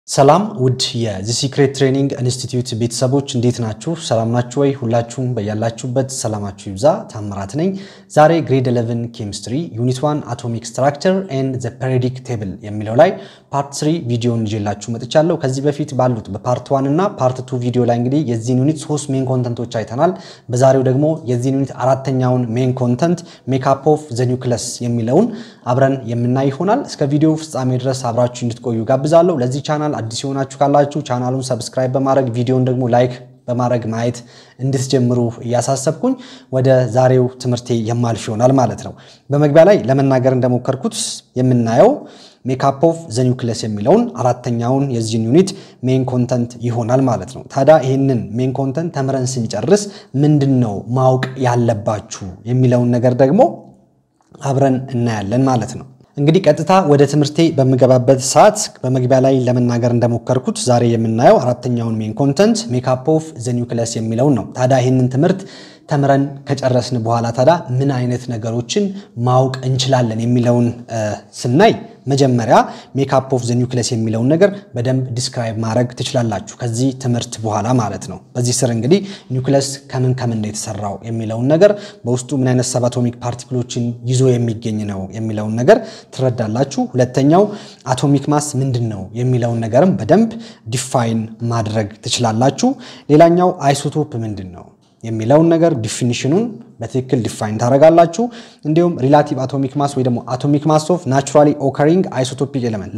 ሰላም ውድ የዚ ሲክሬት ትሬኒንግ ኢንስቲትዩት ቤተሰቦች እንዴት ናችሁ? ሰላም ናችሁ ወይ? ሁላችሁም በያላችሁበት ሰላማችሁ ይብዛ። ታምራት ነኝ። ዛሬ ግሬድ 11 ኬሚስትሪ ዩኒት 1 አቶሚክ ስትራክቸር ኤንድ ዘ ፔሪዮዲክ ቴብል የሚለው ላይ ፓርት 3 ቪዲዮን ይዤላችሁ መጥቻለሁ። ከዚህ በፊት ባሉት በፓርት 1 እና ፓርት 2 ቪዲዮ ላይ እንግዲህ የዚህን ዩኒት ሶስት ሜን ኮንተንቶች አይተናል። በዛሬው ደግሞ የዚህን ዩኒት አራተኛውን ሜን ኮንተንት ሜካፕ ኦፍ ዘ ኒውክለስ የሚለውን አብረን የምናይ ይሆናል። እስከ ቪዲዮ ፍጻሜ ድረስ አብራችሁ እንድትቆዩ ጋብዛለሁ። ለዚህ ቻናል አዲስ የሆናችሁ ካላችሁ ቻናሉን ሰብስክራይብ በማድረግ ቪዲዮን ደግሞ ላይክ በማድረግ ማየት እንድትጀምሩ እያሳሰብኩኝ ወደ ዛሬው ትምህርቴ የማልፍ ይሆናል ማለት ነው። በመግቢያ ላይ ለመናገር እንደሞከርኩት የምናየው ሜካፕ ኦፍ ዘ ኒውክለስ የሚለውን አራተኛውን የዚህን ዩኒት ሜን ኮንተንት ይሆናል ማለት ነው። ታዲያ ይህንን ሜን ኮንተንት ተምረን ስንጨርስ ምንድን ነው ማወቅ ያለባችሁ የሚለውን ነገር ደግሞ አብረን እናያለን ማለት ነው። እንግዲህ ቀጥታ ወደ ትምህርቴ በምገባበት ሰዓት በመግቢያ ላይ ለመናገር እንደሞከርኩት ዛሬ የምናየው አራተኛውን ሜን ኮንተንት ሜካፕ ኦፍ ዘ ኒውክለስ የሚለውን ነው። ታዲያ ይህንን ትምህርት ተምረን ከጨረስን በኋላ ታዲያ ምን አይነት ነገሮችን ማወቅ እንችላለን የሚለውን ስናይ መጀመሪያ ሜካፕ ኦፍ ዘ ኒውክለስ የሚለውን ነገር በደንብ ዲስክራይብ ማድረግ ትችላላችሁ ከዚህ ትምህርት በኋላ ማለት ነው። በዚህ ስር እንግዲህ ኒውክለስ ከምን ከምን ነው የተሰራው የሚለውን ነገር በውስጡ ምን አይነት ሰብ አቶሚክ ፓርቲክሎችን ይዞ የሚገኝ ነው የሚለውን ነገር ትረዳላችሁ። ሁለተኛው አቶሚክ ማስ ምንድን ነው የሚለውን ነገርም በደንብ ዲፋይን ማድረግ ትችላላችሁ። ሌላኛው አይሶቶፕ ምንድን ነው የሚለውን ነገር ዲፊኒሽኑን በትክክል ዲፋይን ታደርጋላችሁ። እንዲሁም ሪላቲቭ አቶሚክ ማስ ወይ ደግሞ አቶሚክ ማስ ኦፍ ናቹራሊ ኦከሪንግ አይሶቶፒክ ኤሌመንት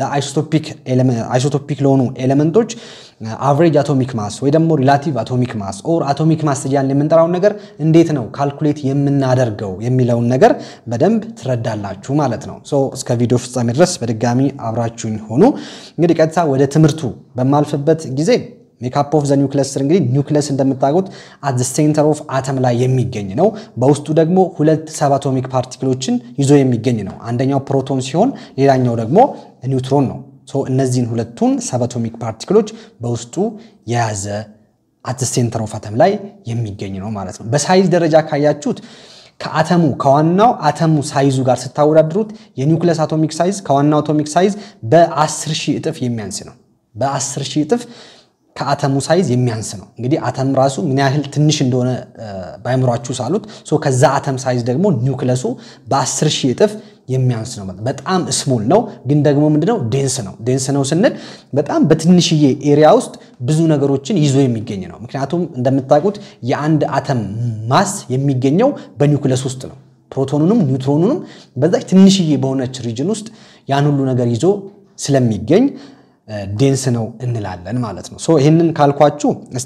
ለአይሶቶፒክ ለሆኑ ኤሌመንቶች አቨሬጅ አቶሚክ ማስ ወይ ደግሞ ሪላቲቭ አቶሚክ ማስ ኦር አቶሚክ ማስ እያልን የምንጠራውን ነገር እንዴት ነው ካልኩሌት የምናደርገው የሚለውን ነገር በደንብ ትረዳላችሁ ማለት ነው። ሶ እስከ ቪዲዮ ፍጻሜ ድረስ በድጋሚ አብራችሁኝ ሆኑ። እንግዲህ ቀጥታ ወደ ትምህርቱ በማልፍበት ጊዜ ሜካፕ ኦፍ ዘ ኒውክለስ ስር እንግዲህ ኒውክለስ እንደምታውቁት አት ዘ ሴንተር ኦፍ አተም ላይ የሚገኝ ነው። በውስጡ ደግሞ ሁለት ሰብ አቶሚክ ፓርቲክሎችን ይዞ የሚገኝ ነው። አንደኛው ፕሮቶን ሲሆን ሌላኛው ደግሞ ኒውትሮን ነው። እነዚህን ሁለቱን ሰብ አቶሚክ ፓርቲክሎች በውስጡ የያዘ አት ዘ ሴንተር ኦፍ አተም ላይ የሚገኝ ነው ማለት ነው። በሳይዝ ደረጃ ካያችሁት ከአተሙ ከዋናው አተሙ ሳይዙ ጋር ስታወዳድሩት የኒውክለስ አቶሚክ ሳይዝ ከዋናው አቶሚክ ሳይዝ በ10 ሺህ እጥፍ የሚያንስ ነው። በ10 ሺህ እጥፍ ከአተሙ ሳይዝ የሚያንስ ነው። እንግዲህ አተም ራሱ ምን ያህል ትንሽ እንደሆነ ባይምሯችሁ ሳሉት ከዛ አተም ሳይዝ ደግሞ ኒውክለሱ በ10 ሺህ እጥፍ የሚያንስ ነው። በጣም ስሞል ነው፣ ግን ደግሞ ምንድነው ዴንስ ነው። ዴንስ ነው ስንል በጣም በትንሽዬ ኤሪያ ውስጥ ብዙ ነገሮችን ይዞ የሚገኝ ነው። ምክንያቱም እንደምታውቁት የአንድ አተም ማስ የሚገኘው በኒውክለስ ውስጥ ነው። ፕሮቶኑንም ኒውትሮኑንም በዛች ትንሽዬ በሆነች ሪጅን ውስጥ ያን ሁሉ ነገር ይዞ ስለሚገኝ ዴንስ ነው እንላለን ማለት ነው። ይህንን ካልኳችሁ እስቲ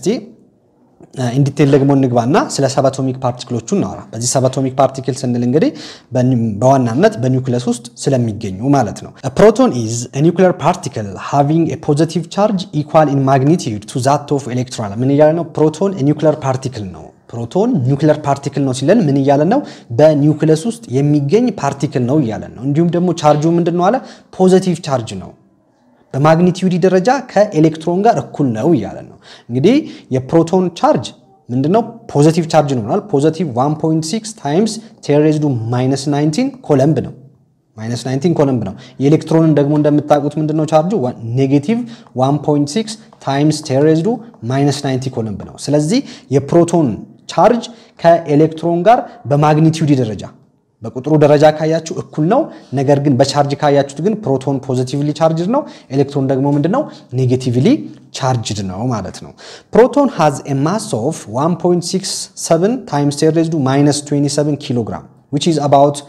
ኢንዲቴል ደግሞ እንግባና ስለ ሰባቶሚክ ፓርቲክሎቹ እናወራ። በዚህ ሰባቶሚክ ፓርቲክል ስንል እንግዲህ በዋናነት በኒውክለስ ውስጥ ስለሚገኙ ማለት ነው። ፕሮቶን ኢዝ ኒውክለር ፓርቲክል ሃቪንግ ፖዚቲቭ ቻርጅ ኢኳል ኢን ማግኒቲዩድ ቱ ዛት ኦፍ ኤሌክትሮን። ምን እያለ ነው? ፕሮቶን ኒውክለር ፓርቲክል ነው። ፕሮቶን ኒውክለር ፓርቲክል ነው ሲለን ምን እያለን ነው? በኒውክለስ ውስጥ የሚገኝ ፓርቲክል ነው እያለን ነው። እንዲሁም ደግሞ ቻርጁ ምንድን ነው አለ? ፖዚቲቭ ቻርጅ ነው በማግኒቲዩዲ ደረጃ ከኤሌክትሮን ጋር እኩል ነው እያለን ነው። እንግዲህ የፕሮቶን ቻርጅ ምንድነው? ፖዘቲቭ ቻርጅ ነው ብሏል። ፖዘቲቭ 1.6 ታይምስ ቴሬዝዱ ማይነስ 19 ኮለምብ ነው። ማይነስ 19 ኮለምብ ነው። የኤሌክትሮንን ደግሞ እንደምታውቁት ምንድነው ቻርጁ? ኔጌቲቭ 1.6 ታይምስ ቴሬዝዱ ማይነስ 90 ኮለምብ ነው። ስለዚህ የፕሮቶን ቻርጅ ከኤሌክትሮን ጋር በማግኒቲዩዲ ደረጃ በቁጥሩ ደረጃ ካያችሁ እኩል ነው። ነገር ግን በቻርጅ ካያችሁት ግን ፕሮቶን ፖዚቲቭሊ ቻርጅድ ነው፣ ኤሌክትሮን ደግሞ ምንድነው ኔጌቲቭሊ ቻርጅድ ነው ማለት ነው። ፕሮቶን ሃዝ ኤ ማስ ኦፍ 1.67 ታይምስ ቴን ሬዝድ ማይነስ 27 ኪሎ ግራም ዊች ኢዝ አባውት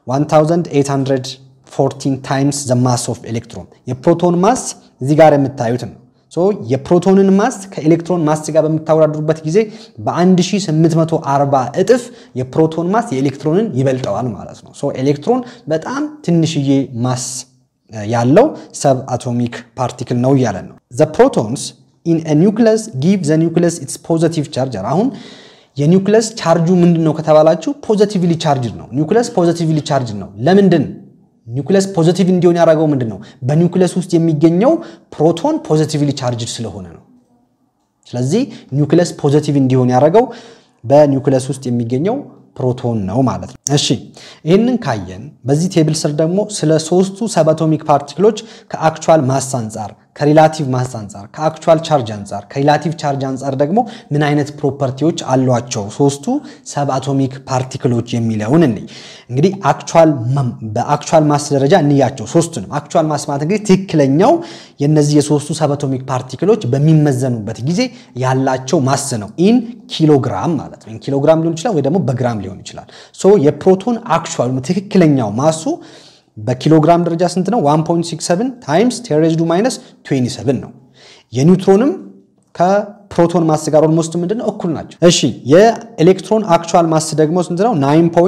1814 ታይምስ ዘ ማስ ኦፍ ኤሌክትሮን። የፕሮቶን ማስ እዚህ ጋር የምታዩት ነው። የፕሮቶንን ማስ ከኤሌክትሮን ማስ ጋር በምታወዳድሩበት ጊዜ በ1840 እጥፍ የፕሮቶን ማስ የኤሌክትሮንን ይበልጠዋል ማለት ነው። ኤሌክትሮን በጣም ትንሽዬ ማስ ያለው ሰብ አቶሚክ ፓርቲክል ነው እያለን ነው። ዘ ፕሮቶንስ ኢን ኒውክለስ ጊቭ ዘ ኒውክለስ ኢትስ ፖዘቲቭ ቻርጀር። አሁን የኒውክለስ ቻርጁ ምንድን ነው ከተባላችሁ ፖዘቲቭሊ ቻርጅድ ነው። ኒውክለስ ፖዘቲቭሊ ቻርጅድ ነው። ለምንድን ኒውክለስ ፖዚቲቭ እንዲሆን ያደረገው ምንድን ነው? በኒውክለስ ውስጥ የሚገኘው ፕሮቶን ፖዚቲቭሊ ቻርጅድ ስለሆነ ነው። ስለዚህ ኒውክለስ ፖዚቲቭ እንዲሆን ያደረገው በኒውክለስ ውስጥ የሚገኘው ፕሮቶን ነው ማለት ነው። እሺ ይህንን ካየን በዚህ ቴብል ስር ደግሞ ስለ ሶስቱ ሰባቶሚክ ፓርቲክሎች ከአክቹዋል ማስ አንጻር ከሪላቲቭ ማስ አንጻር፣ ከአክቹዋል ቻርጅ አንጻር፣ ከሪላቲቭ ቻርጅ አንጻር ደግሞ ምን አይነት ፕሮፐርቲዎች አሏቸው ሶስቱ ሰብ አቶሚክ ፓርቲክሎች የሚለውን እንይ። እንግዲህ በአክቹዋል ማስ ደረጃ እንያቸው ሶስቱንም። አክቹዋል ማስ ማለት እንግዲህ ትክክለኛው የነዚህ የሶስቱ ሰብ አቶሚክ ፓርቲክሎች በሚመዘኑበት ጊዜ ያላቸው ማስ ነው። ኢን ኪሎግራም ማለት ነው። ኢን ኪሎግራም ሊሆን ይችላል ወይ ደግሞ በግራም ሊሆን ይችላል። ሶ የፕሮቶን አክቹዋል ትክክለኛው ማሱ በኪሎግራም ደረጃ ስንት ነው? 1.67 ታይምስ ቴን ሬይዝድ ቱ ማይነስ 27 ነው። የኒውትሮንም ከፕሮቶን ማስ ጋር ኦልሞስት ምንድን ነው እኩል ናቸው። እሺ የኤሌክትሮን አክቹዋል ማስ ደግሞ ስንት ነው?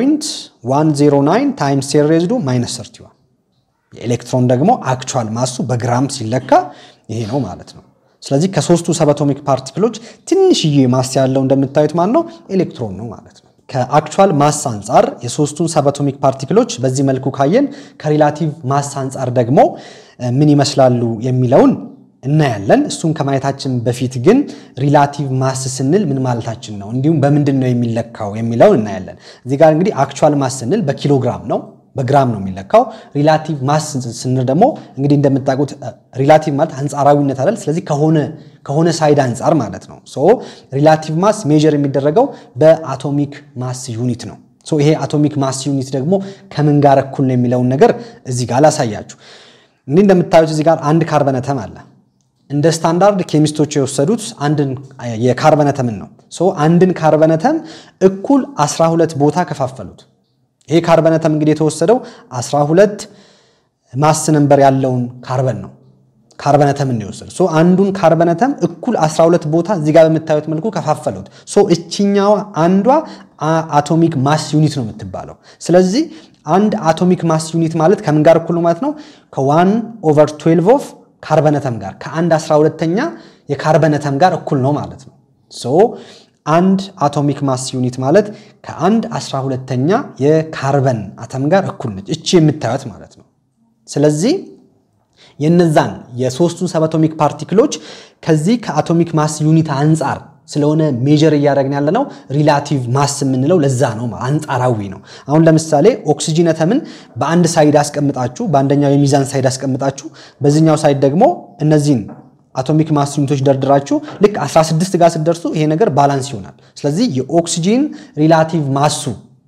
9.109 ታይምስ ቴን ሬይዝድ ቱ ማይነስ 31 የኤሌክትሮን ደግሞ አክቹዋል ማሱ በግራም ሲለካ ይሄ ነው ማለት ነው። ስለዚህ ከሶስቱ ሰብ አቶሚክ ፓርቲክሎች ትንሽዬ ማስ ያለው እንደምታዩት ማን ነው? ኤሌክትሮን ነው ማለት ነው። ከአክቹዋል ማስ አንጻር የሶስቱን ሰብ አቶሚክ ፓርቲክሎች በዚህ መልኩ ካየን ከሪላቲቭ ማስ አንጻር ደግሞ ምን ይመስላሉ የሚለውን እናያለን። እሱን ከማየታችን በፊት ግን ሪላቲቭ ማስ ስንል ምን ማለታችን ነው፣ እንዲሁም በምንድን ነው የሚለካው የሚለውን እናያለን። እዚህ ጋር እንግዲህ አክቹዋል ማስ ስንል በኪሎግራም ነው በግራም ነው የሚለካው። ሪላቲቭ ማስ ስንል ደግሞ እንግዲህ እንደምታውቁት ሪላቲቭ ማለት አንጻራዊነት አይደል? ስለዚህ ከሆነ ከሆነ ሳይድ አንጻር ማለት ነው። ሶ ሪላቲቭ ማስ ሜጀር የሚደረገው በአቶሚክ ማስ ዩኒት ነው። ሶ ይሄ አቶሚክ ማስ ዩኒት ደግሞ ከምን ጋር እኩል ነው የሚለውን ነገር እዚህ ጋር ላሳያችሁ። እንግዲህ እንደምታዩት እዚህ ጋር አንድ ካርበነተም አለ። እንደ ስታንዳርድ ኬሚስቶች የወሰዱት አንድን የካርበነተምን ነው። ሶ አንድን ካርበነተም እኩል 12 ቦታ ከፋፈሉት። ይሄ ካርበነተም እንግዲህ የተወሰደው 12 ማስ ነምበር ያለውን ካርበን ነው። ካርበነተም እንወሰድ ሶ አንዱን ካርበነተም እኩል 12 ቦታ እዚህ ጋር በምታዩት መልኩ ከፋፈሉት። ሶ እችኛዋ አንዷ አቶሚክ ማስ ዩኒት ነው የምትባለው። ስለዚህ አንድ አቶሚክ ማስ ዩኒት ማለት ከምን ጋር እኩል ነው ማለት ነው? ከዋን ኦቨር 12 ኦፍ ካርበነተም ጋር ከአንድ 12ተኛ የካርበነተም ጋር እኩል ነው ማለት ነው። ሶ አንድ አቶሚክ ማስ ዩኒት ማለት ከአንድ 12ተኛ የካርበን አተም ጋር እኩል ነች፣ እቺ የምታዩት ማለት ነው። ስለዚህ የነዛን የሶስቱን ሰብ አቶሚክ ፓርቲክሎች ከዚህ ከአቶሚክ ማስ ዩኒት አንጻር ስለሆነ ሜጀር እያደረግን ያለ ነው። ሪላቲቭ ማስ የምንለው ለዛ ነው፣ አንጻራዊ ነው። አሁን ለምሳሌ ኦክሲጂን አተምን በአንድ ሳይድ አስቀምጣችሁ፣ በአንደኛው የሚዛን ሳይድ አስቀምጣችሁ፣ በዚህኛው ሳይድ ደግሞ እነዚህን አቶሚክ ማስ ዩኒቶች ደርድራችሁ ልክ 16 ጋር ስትደርሱ ይሄ ነገር ባላንስ ይሆናል። ስለዚህ የኦክሲጂን ሪላቲቭ ማሱ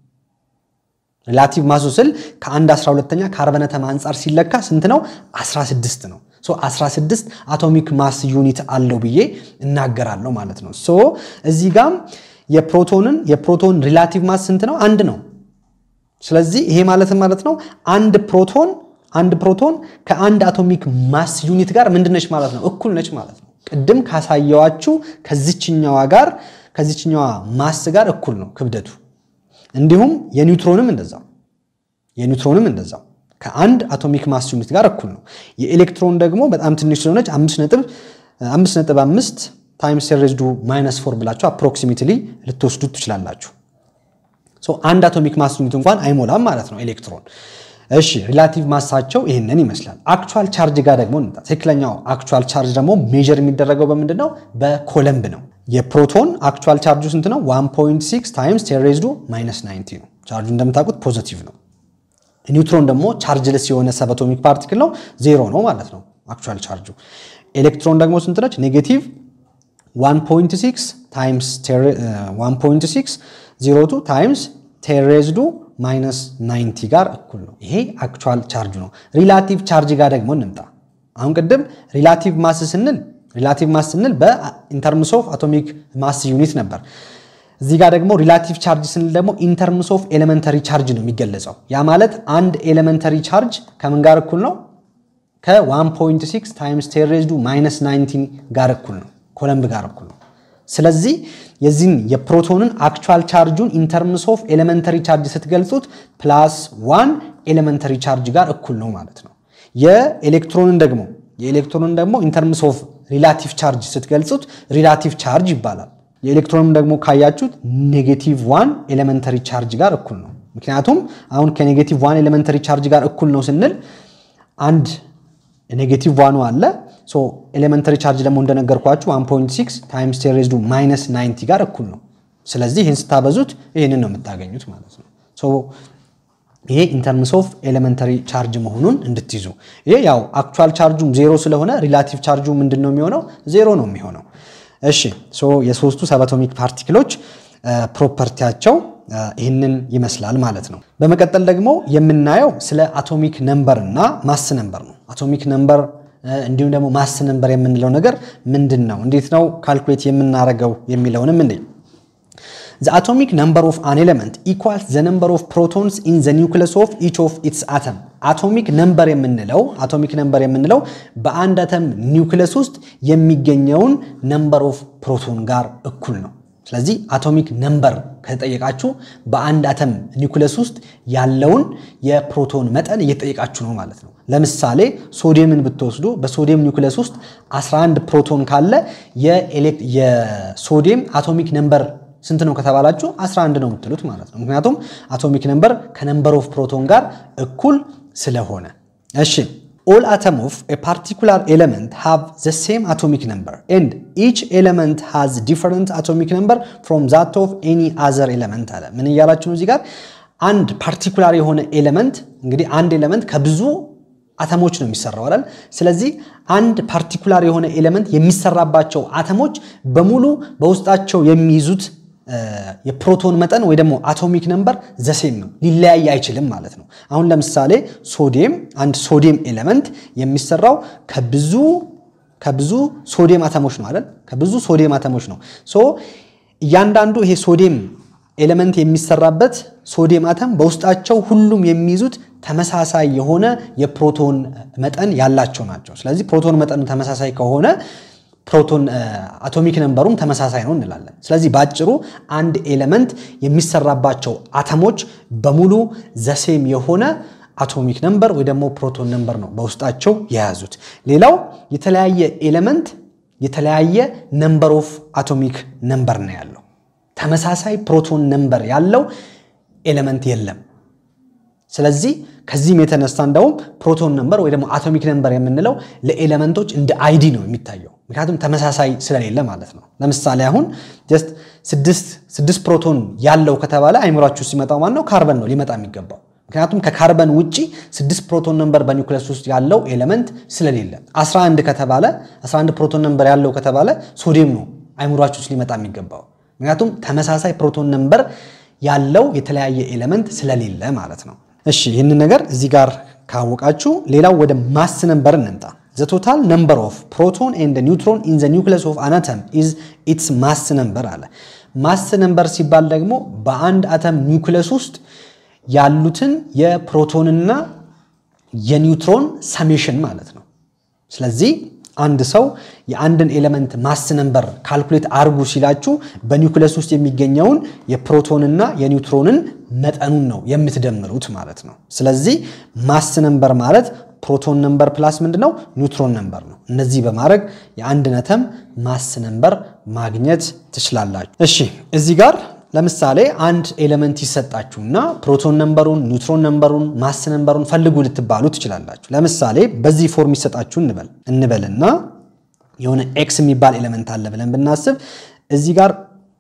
ሪላቲቭ ማሱ ስል ከአንድ 12ተኛ ካርበነተም አንጻር ሲለካ ስንት ነው? 16 ነው። ሶ 16 አቶሚክ ማስ ዩኒት አለው ብዬ እናገራለሁ ማለት ነው። ሶ እዚህ ጋም የፕሮቶንን የፕሮቶን ሪላቲቭ ማስ ስንት ነው? አንድ ነው። ስለዚህ ይሄ ማለት ማለት ነው አንድ ፕሮቶን አንድ ፕሮቶን ከአንድ አቶሚክ ማስ ዩኒት ጋር ምንድነች ማለት ነው? እኩል ነች ማለት ነው። ቅድም ካሳየዋችሁ ከዚችኛዋ ጋር ከዚችኛዋ ማስ ጋር እኩል ነው ክብደቱ። እንዲሁም የኒውትሮንም እንደዛው የኒውትሮንም እንደዛው ከአንድ አቶሚክ ማስ ዩኒት ጋር እኩል ነው። የኤሌክትሮን ደግሞ በጣም ትንሽ ስለሆነች 5.5 ታይምስ ሬዝዱ ማይነስ ፎር ብላችሁ አፕሮክሲሜትሊ ልትወስዱት ትችላላችሁ። አንድ አቶሚክ ማስ ዩኒት እንኳን አይሞላም ማለት ነው ኤሌክትሮን። እሺ ሪላቲቭ ማሳቸው ይህንን ይመስላል። አክቹዋል ቻርጅ ጋር ደግሞ እንምጣ። ትክክለኛው አክቹዋል ቻርጅ ደግሞ ሜጀር የሚደረገው በምንድን ነው? በኮለምብ ነው። የፕሮቶን አክቹዋል ቻርጁ ስንት ነው? 1.6 ታይምስ ቴን ሬዝድ ማይነስ 90 ነው። ቻርጁ እንደምታውቁት ፖዚቲቭ ነው። ኒውትሮን ደግሞ ቻርጅለስ የሆነ ሰብ አቶሚክ ፓርቲክል ነው፣ ዜሮ ነው ማለት ነው አክቹዋል ቻርጁ። ኤሌክትሮን ደግሞ ስንት ነች? ኔጌቲቭ 1.6 ታይምስ 1.6 02 ታይምስ ቴን ሬዝድ ማይነስ 90 ጋር እኩል ነው። ይሄ አክቹዋል ቻርጅ ነው። ሪላቲቭ ቻርጅ ጋር ደግሞ እንምጣ። አሁን ቅድም ሪላቲቭ ማስ ስንል ሪላቲቭ ማስ ስንል በኢንተርምስ ኦፍ አቶሚክ ማስ ዩኒት ነበር። እዚህ ጋር ደግሞ ሪላቲቭ ቻርጅ ስንል ደግሞ ኢንተርምስ ኦፍ ኤሌመንተሪ ቻርጅ ነው የሚገለጸው። ያ ማለት አንድ ኤሌመንተሪ ቻርጅ ከምን ጋር እኩል ነው? ከ1.6 ታይምስ ቴን ሬዝድ ማይነስ 19 ጋር እኩል ነው፣ ኮለምብ ጋር እኩል ነው። ስለዚህ የዚህን የፕሮቶንን አክቹዋል ቻርጁን ኢንተርምስ ኦፍ ኤሌመንተሪ ቻርጅ ስትገልጹት ፕላስ ዋን ኤሌመንተሪ ቻርጅ ጋር እኩል ነው ማለት ነው። የኤሌክትሮንን ደግሞ የኤሌክትሮንን ደግሞ ኢንተርምስ ኦፍ ሪላቲቭ ቻርጅ ስትገልጹት ሪላቲቭ ቻርጅ ይባላል። የኤሌክትሮንን ደግሞ ካያችሁት ኔጌቲቭ ዋን ኤሌመንተሪ ቻርጅ ጋር እኩል ነው። ምክንያቱም አሁን ከኔጌቲቭ ዋን ኤሌመንተሪ ቻርጅ ጋር እኩል ነው ስንል አንድ ኔጌቲቭ ዋኑ አለ ኤሌመንተሪ ቻርጅ ደግሞ እንደነገርኳችሁ 1.6 ታይምስ ቴን ሬዝድ ማይነስ 90 ጋር እኩል ነው። ስለዚህ ይህን ስታበዙት ይህንን ነው የምታገኙት ማለት ነው። ይሄ ኢንተርምስ ኦፍ ኤሌመንተሪ ቻርጅ መሆኑን እንድትይዙ። ይሄ ያው አክቹዋል ቻርጁም ዜሮ ስለሆነ ሪላቲቭ ቻርጁ ምንድን ነው የሚሆነው? ዜሮ ነው የሚሆነው። እሺ ሶ የሶስቱ ሰብአቶሚክ ፓርቲክሎች ፕሮፐርቲያቸው ይህንን ይመስላል ማለት ነው። በመቀጠል ደግሞ የምናየው ስለ አቶሚክ ነምበር እና ማስ ነምበር ነው። አቶሚክ ነምበር እንዲሁም ደግሞ ማስ ነምበር የምንለው ነገር ምንድን ነው፣ እንዴት ነው ካልኩሌት የምናደርገው የሚለውንም እንዴ The atomic number of an element equals the number of protons in the nucleus of each of its atom. አቶሚክ ነምበር የምንለው አቶሚክ ነምበር የምንለው በአንድ አተም ኒውክለስ ውስጥ የሚገኘውን ነምበር ኦፍ ፕሮቶን ጋር እኩል ነው። ስለዚህ አቶሚክ ነምበር ከተጠየቃችሁ በአንድ አተም ኒውክለስ ውስጥ ያለውን የፕሮቶን መጠን እየተጠየቃችሁ ነው ማለት ነው። ለምሳሌ ሶዲየምን ብትወስዱ በሶዲየም ኒውክለስ ውስጥ 11 ፕሮቶን ካለ የሶዲየም አቶሚክ ነምበር ስንት ነው ከተባላችሁ 11 ነው የምትሉት ማለት ነው። ምክንያቱም አቶሚክ ነምበር ከነምበር ኦፍ ፕሮቶን ጋር እኩል ስለሆነ። እሺ all atom of a particular element have the same atomic number and each element has different atomic number from that of any other element አለ። ምን እያላችሁ ነው እዚህ ጋር? አንድ ፓርቲኩላር የሆነ ኤሌመንት እንግዲህ አንድ ኤሌመንት ከብዙ አተሞች ነው የሚሰራው አይደል? ስለዚህ አንድ ፓርቲኩላር የሆነ ኤሌመንት የሚሰራባቸው አተሞች በሙሉ በውስጣቸው የሚይዙት የፕሮቶን መጠን ወይ ደግሞ አቶሚክ ነምበር ዘሴም ነው፣ ሊለያይ አይችልም ማለት ነው። አሁን ለምሳሌ ሶዲየም አንድ ሶዲየም ኤሌመንት የሚሰራው ከብዙ ከብዙ ሶዲየም አተሞች ነው አይደል? ከብዙ ሶዲየም አተሞች ነው። ሶ እያንዳንዱ ይሄ ሶዲየም ኤሌመንት የሚሰራበት ሶዲየም አተም በውስጣቸው ሁሉም የሚይዙት ተመሳሳይ የሆነ የፕሮቶን መጠን ያላቸው ናቸው። ስለዚህ ፕሮቶን መጠኑ ተመሳሳይ ከሆነ ፕሮቶን አቶሚክ ነምበሩም ተመሳሳይ ነው እንላለን። ስለዚህ በአጭሩ አንድ ኤሌመንት የሚሰራባቸው አተሞች በሙሉ ዘሴም የሆነ አቶሚክ ነምበር ወይ ደግሞ ፕሮቶን ነምበር ነው በውስጣቸው የያዙት። ሌላው የተለያየ ኤሌመንት የተለያየ ነምበር ኦፍ አቶሚክ ነምበር ነው ያለው። ተመሳሳይ ፕሮቶን ነምበር ያለው ኤሌመንት የለም። ስለዚህ ከዚህም የተነሳ እንደውም ፕሮቶን ነምበር ወይ ደግሞ አቶሚክ ነምበር የምንለው ለኤሌመንቶች እንደ አይዲ ነው የሚታየው፣ ምክንያቱም ተመሳሳይ ስለሌለ ማለት ነው። ለምሳሌ አሁን ጀስት ስድስት ፕሮቶን ያለው ከተባለ አይምሯችሁ ሲመጣው ማን ነው? ካርበን ነው ሊመጣ የሚገባው። ምክንያቱም ከካርበን ውጪ ስድስት ፕሮቶን ነምበር በኒውክለስ ውስጥ ያለው ኤሌመንት ስለሌለ 11 ከተባለ 11 ፕሮቶን ነምበር ያለው ከተባለ ሶዲየም ነው አይምሯችሁ ውስጥ ሊመጣ የሚገባው ምክንያቱም ተመሳሳይ ፕሮቶን ነምበር ያለው የተለያየ ኤሌመንት ስለሌለ ማለት ነው። እሺ ይህንን ነገር እዚህ ጋር ካወቃችሁ ሌላው ወደ ማስ ነምበር እንምጣ። ዘ ቶታል ነምበር ኦፍ ፕሮቶን ኤንድ ኒውትሮን ኢን ዘ ኒውክለስ ኦፍ አን አተም ኢዝ ኢትስ ማስ ነምበር አለ። ማስ ነምበር ሲባል ደግሞ በአንድ አተም ኒውክለስ ውስጥ ያሉትን የፕሮቶንና የኒውትሮን ሰሜሽን ማለት ነው። ስለዚህ አንድ ሰው የአንድን ኤሌመንት ማስ ነምበር ካልኩሌት አርጉ ሲላችሁ በኒውክለስ ውስጥ የሚገኘውን የፕሮቶንና የኒውትሮንን መጠኑን ነው የምትደምሩት ማለት ነው። ስለዚህ ማስ ነምበር ማለት ፕሮቶን ነምበር ፕላስ ምንድነው ኒውትሮን ነምበር ነው። እነዚህ በማድረግ የአንድን አተም ማስ ነምበር ማግኘት ትችላላችሁ። እሺ እዚህ ጋር ለምሳሌ አንድ ኤሌመንት ይሰጣችሁና ፕሮቶን ነምበሩን፣ ኒውትሮን ነምበሩን፣ ማስ ነምበሩን ፈልጉ ልትባሉ ትችላላችሁ። ለምሳሌ በዚህ ፎርም ይሰጣችሁ እንበል እንበልና የሆነ ኤክስ የሚባል ኤሌመንት አለ ብለን ብናስብ እዚህ ጋር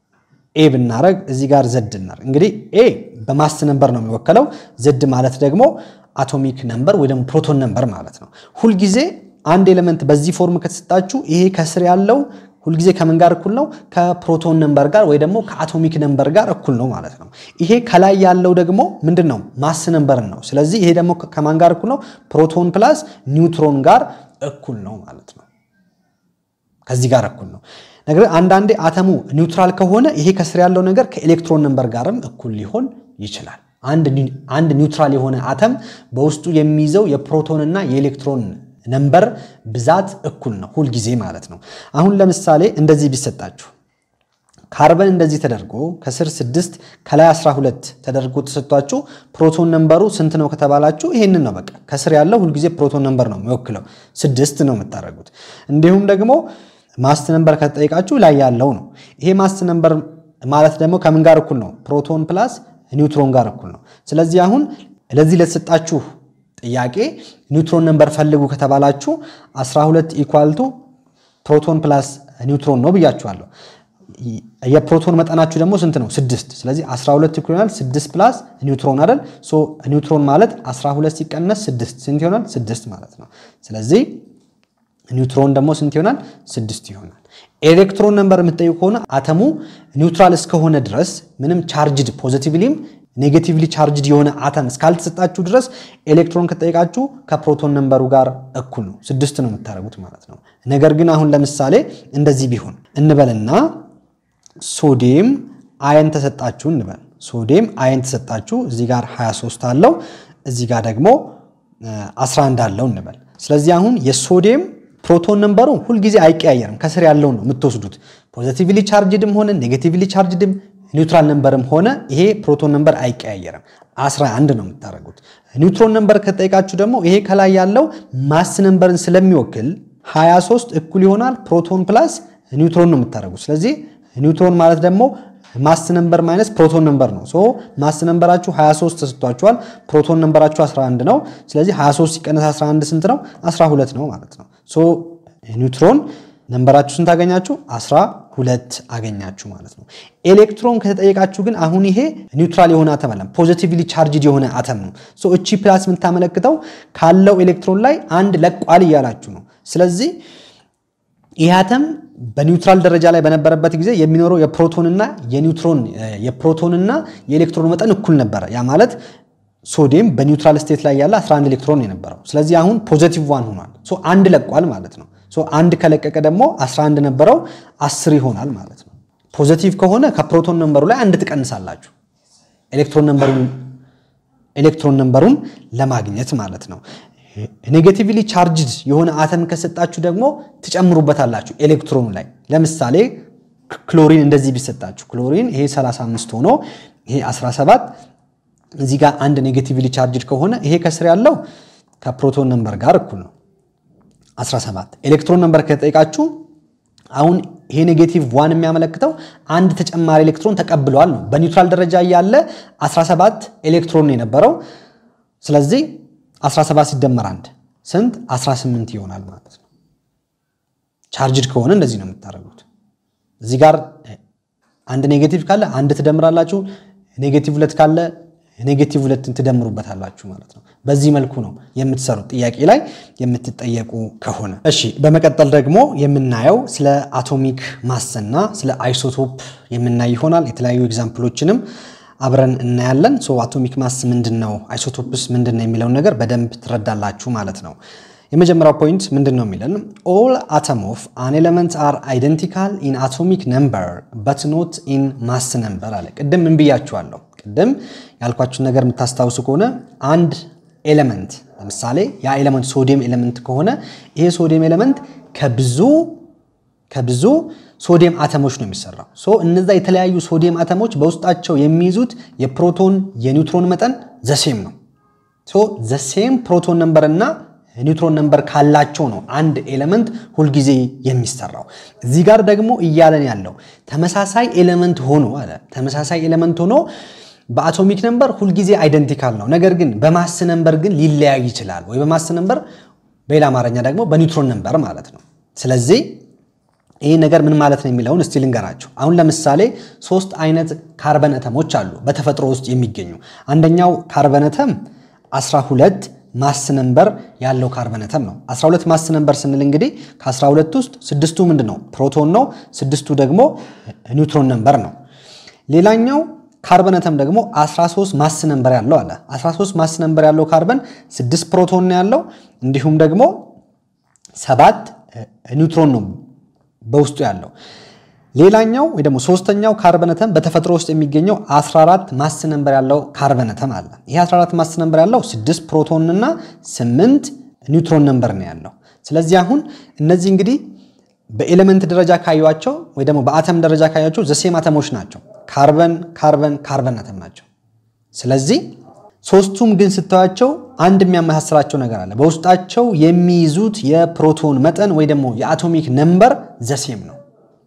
ኤ ብናረግ እዚህ ጋር ዘድ እናርግ። እንግዲህ ኤ በማስ ነምበር ነው የሚወከለው። ዘድ ማለት ደግሞ አቶሚክ ነምበር ወይ ደግሞ ፕሮቶን ነምበር ማለት ነው። ሁልጊዜ አንድ ኤሌመንት በዚህ ፎርም ከተሰጣችሁ ይሄ ከስር ያለው ሁልጊዜ ከምን ጋር እኩል ነው? ከፕሮቶን ነምበር ጋር ወይ ደግሞ ከአቶሚክ ነምበር ጋር እኩል ነው ማለት ነው። ይሄ ከላይ ያለው ደግሞ ምንድን ነው? ማስ ነምበርን ነው። ስለዚህ ይሄ ደግሞ ከማን ጋር እኩል ነው? ፕሮቶን ፕላስ ኒውትሮን ጋር እኩል ነው ማለት ነው። ከዚህ ጋር እኩል ነው። ነገር አንዳንዴ አተሙ ኒውትራል ከሆነ ይሄ ከስር ያለው ነገር ከኤሌክትሮን ነምበር ጋርም እኩል ሊሆን ይችላል። አንድ ኒውትራል የሆነ አተም በውስጡ የሚይዘው የፕሮቶንና የኤሌክትሮን ነምበር ብዛት እኩል ነው ሁልጊዜ ማለት ነው። አሁን ለምሳሌ እንደዚህ ቢሰጣችሁ ካርበን እንደዚህ ተደርጎ ከስር 6 ከላይ 12 ተደርጎ ተሰጥቷችሁ ፕሮቶን ነምበሩ ስንት ነው ከተባላችሁ ይሄንን ነው በቃ ከስር ያለው ሁልጊዜ ፕሮቶን ነምበር ነው የሚወክለው ስድስት ነው የምታደርጉት። እንዲሁም ደግሞ ማስ ነምበር ከተጠየቃችሁ ላይ ያለው ነው። ይሄ ማስ ነምበር ማለት ደግሞ ከምን ጋር እኩል ነው? ፕሮቶን ፕላስ ኒውትሮን ጋር እኩል ነው። ስለዚህ አሁን ለዚህ ለተሰጣችሁ ጥያቄ ኒውትሮን ነምበር ፈልጉ ከተባላችሁ 12 ኢኳልቱ ፕሮቶን ፕላስ ኒውትሮን ነው ብያችኋለሁ። የፕሮቶን መጠናችሁ ደግሞ ስንት ነው? ስድስት። ስለዚህ 12 እኩል ይሆናል 6 ፕላስ ኒውትሮን አይደል? ሶ ኒውትሮን ማለት 12 ሲቀነስ 6 ስንት ይሆናል? 6 ማለት ነው። ስለዚህ ኒውትሮን ደግሞ ስንት ይሆናል? 6 ይሆናል። ኤሌክትሮን ነምበር የምትጠይቁ ከሆነ አተሙ ኒውትራል እስከሆነ ድረስ ምንም ቻርጅድ ፖዚቲቭሊም ኔጌቲቭሊ ቻርጅድ የሆነ አተም እስካልተሰጣችሁ ድረስ ኤሌክትሮን ከጠየቃችሁ ከፕሮቶን ነምበሩ ጋር እኩል ነው፣ ስድስት ነው የምታደርጉት ማለት ነው። ነገር ግን አሁን ለምሳሌ እንደዚህ ቢሆን እንበልና ሶዲየም አየን ተሰጣችሁ እንበል። ሶዲየም አየን ተሰጣችሁ፣ እዚህ ጋር 23 አለው፣ እዚህ ጋር ደግሞ 11 አለው እንበል። ስለዚህ አሁን የሶዲየም ፕሮቶን ነምበሩ ሁልጊዜ አይቀያየርም። ከስር ያለውን ነው የምትወስዱት። ፖዚቲቭሊ ቻርጅድም ሆነ ኔጌቲቭሊ ቻርጅድም ኒውትራል ነምበርም ሆነ ይሄ ፕሮቶን ነምበር አይቀያየርም። 11 ነው የምታደርጉት። ኒውትሮን ነምበር ከጠይቃችሁ ደግሞ ይሄ ከላይ ያለው ማስ ነምበርን ስለሚወክል 23 እኩል ይሆናል ፕሮቶን ፕላስ ኒውትሮን ነው የምታደርጉት። ስለዚህ ኒውትሮን ማለት ደግሞ ማስ ነምበር ማይነስ ፕሮቶን ነምበር ነው። ሶ ማስ ነምበራችሁ 23 ተሰጥቷችኋል። ፕሮቶን ነምበራችሁ 11 ነው። ስለዚህ 23 ሲቀነስ 11 ስንት ነው? 12 ነው ማለት ነው። ሶ ኒውትሮን ነምበራችሁ ስንት አገኛችሁ? 12 አገኛችሁ ማለት ነው። ኤሌክትሮን ከተጠየቃችሁ ግን አሁን ይሄ ኒውትራል የሆነ አተም አለም ፖዚቲቭሊ ቻርጅድ የሆነ አተም ነው። ሶ እቺ ፕላስ የምታመለክተው ካለው ኤሌክትሮን ላይ አንድ ለቋል እያላችሁ ነው። ስለዚህ ይህ አተም በኒውትራል ደረጃ ላይ በነበረበት ጊዜ የሚኖረው የፕሮቶንና የኒውትሮን የፕሮቶንና የኤሌክትሮን መጠን እኩል ነበረ። ያ ማለት ሶዲየም በኒውትራል ስቴት ላይ ያለ 11 ኤሌክትሮን የነበረው ስለዚህ አሁን ፖዘቲቭ ዋን ሆኗል። ሶ አንድ ለቋል ማለት ነው። ሶ አንድ ከለቀቀ ደግሞ 11 ነበረው 10 ይሆናል ማለት ነው። ፖዘቲቭ ከሆነ ከፕሮቶን ነምበሩ ላይ አንድ ትቀንሳላችሁ ኤሌክትሮን ነምበሩን ኤሌክትሮን ነምበሩን ለማግኘት ማለት ነው። ኔጌቲቭሊ ቻርጅድ የሆነ አተም ከሰጣችሁ ደግሞ ትጨምሩበታላችሁ ኤሌክትሮኑ ላይ። ለምሳሌ ክሎሪን እንደዚህ ቢሰጣችሁ ክሎሪን ይሄ 35 ሆኖ ይሄ 17 እዚህ ጋር አንድ ኔጌቲቭሊ ቻርጅድ ከሆነ ይሄ ከስር ያለው ከፕሮቶን ነምበር ጋር እኩል ነው 17። ኤሌክትሮን ነምበር ከተጠይቃችሁ አሁን ይሄ ኔጌቲቭ ዋን የሚያመለክተው አንድ ተጨማሪ ኤሌክትሮን ተቀብለዋል ነው። በኒውትራል ደረጃ ያለ 17 ኤሌክትሮን ነው የነበረው። ስለዚህ 17 ሲደመር አንድ ስንት 18 ይሆናል ማለት ነው። ቻርጅድ ከሆነ እንደዚህ ነው የምታደርጉት። እዚህ ጋር አንድ ኔጌቲቭ ካለ አንድ ትደምራላችሁ፣ ኔጌቲቭ ሁለት ካለ ኔጌቲቭ ሁለትን ትደምሩበታላችሁ ማለት ነው። በዚህ መልኩ ነው የምትሰሩት ጥያቄ ላይ የምትጠየቁ ከሆነ። እሺ፣ በመቀጠል ደግሞ የምናየው ስለ አቶሚክ ማስና ስለ አይሶቶፕ የምናይ ይሆናል። የተለያዩ ኤግዛምፕሎችንም አብረን እናያለን። ሶ አቶሚክ ማስ ምንድን ነው፣ አይሶቶፕስ ምንድን ነው የሚለውን ነገር በደንብ ትረዳላችሁ ማለት ነው። የመጀመሪያው ፖይንት ምንድን ነው የሚለን ኦል አተም ኦፍ አን ኤለመንት አር አይደንቲካል ኢን አቶሚክ ነምበር በት ኖት ኢን ማስ ነምበር አለ። ቅድም ምን ብያችኋለሁ? ቅድም ያልኳችሁን ነገር የምታስታውሱ ከሆነ አንድ ኤለመንት ለምሳሌ ያ ኤለመንት ሶዲየም ኤለመንት ከሆነ ይሄ ሶዲየም ኤለመንት ከብዙ ከብዙ ሶዲየም አተሞች ነው የሚሰራው። ሶ እነዛ የተለያዩ ሶዲየም አተሞች በውስጣቸው የሚይዙት የፕሮቶን የኒውትሮን መጠን ዘሴም ነው። ሶ ዘሴም ፕሮቶን ነምበር እና ኒውትሮን ነምበር ካላቸው ነው አንድ ኤሌመንት ሁልጊዜ የሚሰራው። እዚህ ጋር ደግሞ እያለን ያለው ተመሳሳይ ኤሌመንት ሆኖ አለ ተመሳሳይ ኤሌመንት ሆኖ በአቶሚክ ነምበር ሁልጊዜ አይደንቲካል ነው። ነገር ግን በማስ ነምበር ግን ሊለያይ ይችላል ወይ በማስ ነምበር፣ በሌላ አማርኛ ደግሞ በኒውትሮን ነምበር ማለት ነው። ስለዚህ ይህ ነገር ምን ማለት ነው የሚለውን እስቲ ልንገራችሁ። አሁን ለምሳሌ ሶስት አይነት ካርበን አተሞች አሉ በተፈጥሮ ውስጥ የሚገኙ። አንደኛው ካርበን አተም 12 ማስ ነምበር ያለው ካርበን አተም ነው። 12 ማስ ነምበር ስንል እንግዲህ ከ12 ውስጥ ስድስቱ ምንድን ነው ፕሮቶን ነው፣ ስድስቱ ደግሞ ኒውትሮን ነምበር ነው። ሌላኛው ካርበን አተም ደግሞ 13 ማስ ነምበር ያለው አለ። 13 ማስ ነምበር ያለው ካርበን 6 ፕሮቶን ነው ያለው እንዲሁም ደግሞ ሰባት ኒውትሮን ነው በውስጡ ያለው። ሌላኛው ወይ ደግሞ ሶስተኛው ካርበን አተም በተፈጥሮ ውስጥ የሚገኘው 14 ማስ ነምበር ያለው ካርበን አተም አለ። ይሄ 14 ማስ ነምበር ያለው 6 ፕሮቶን እና 8 ኒውትሮን ነምበር ነው ያለው። ስለዚህ አሁን እነዚህ እንግዲህ በኤሌመንት ደረጃ ካዩቸው ወይ ደግሞ በአተም ደረጃ ካዩቸው ዘሴም አተሞች ናቸው። ካርበን ካርበን ካርበን አተም ናቸው። ስለዚህ ሶስቱም ግን ስታያቸው አንድ የሚያመሳስላቸው ነገር አለ። በውስጣቸው የሚይዙት የፕሮቶን መጠን ወይ ደግሞ የአቶሚክ ነምበር ዘሴም ነው።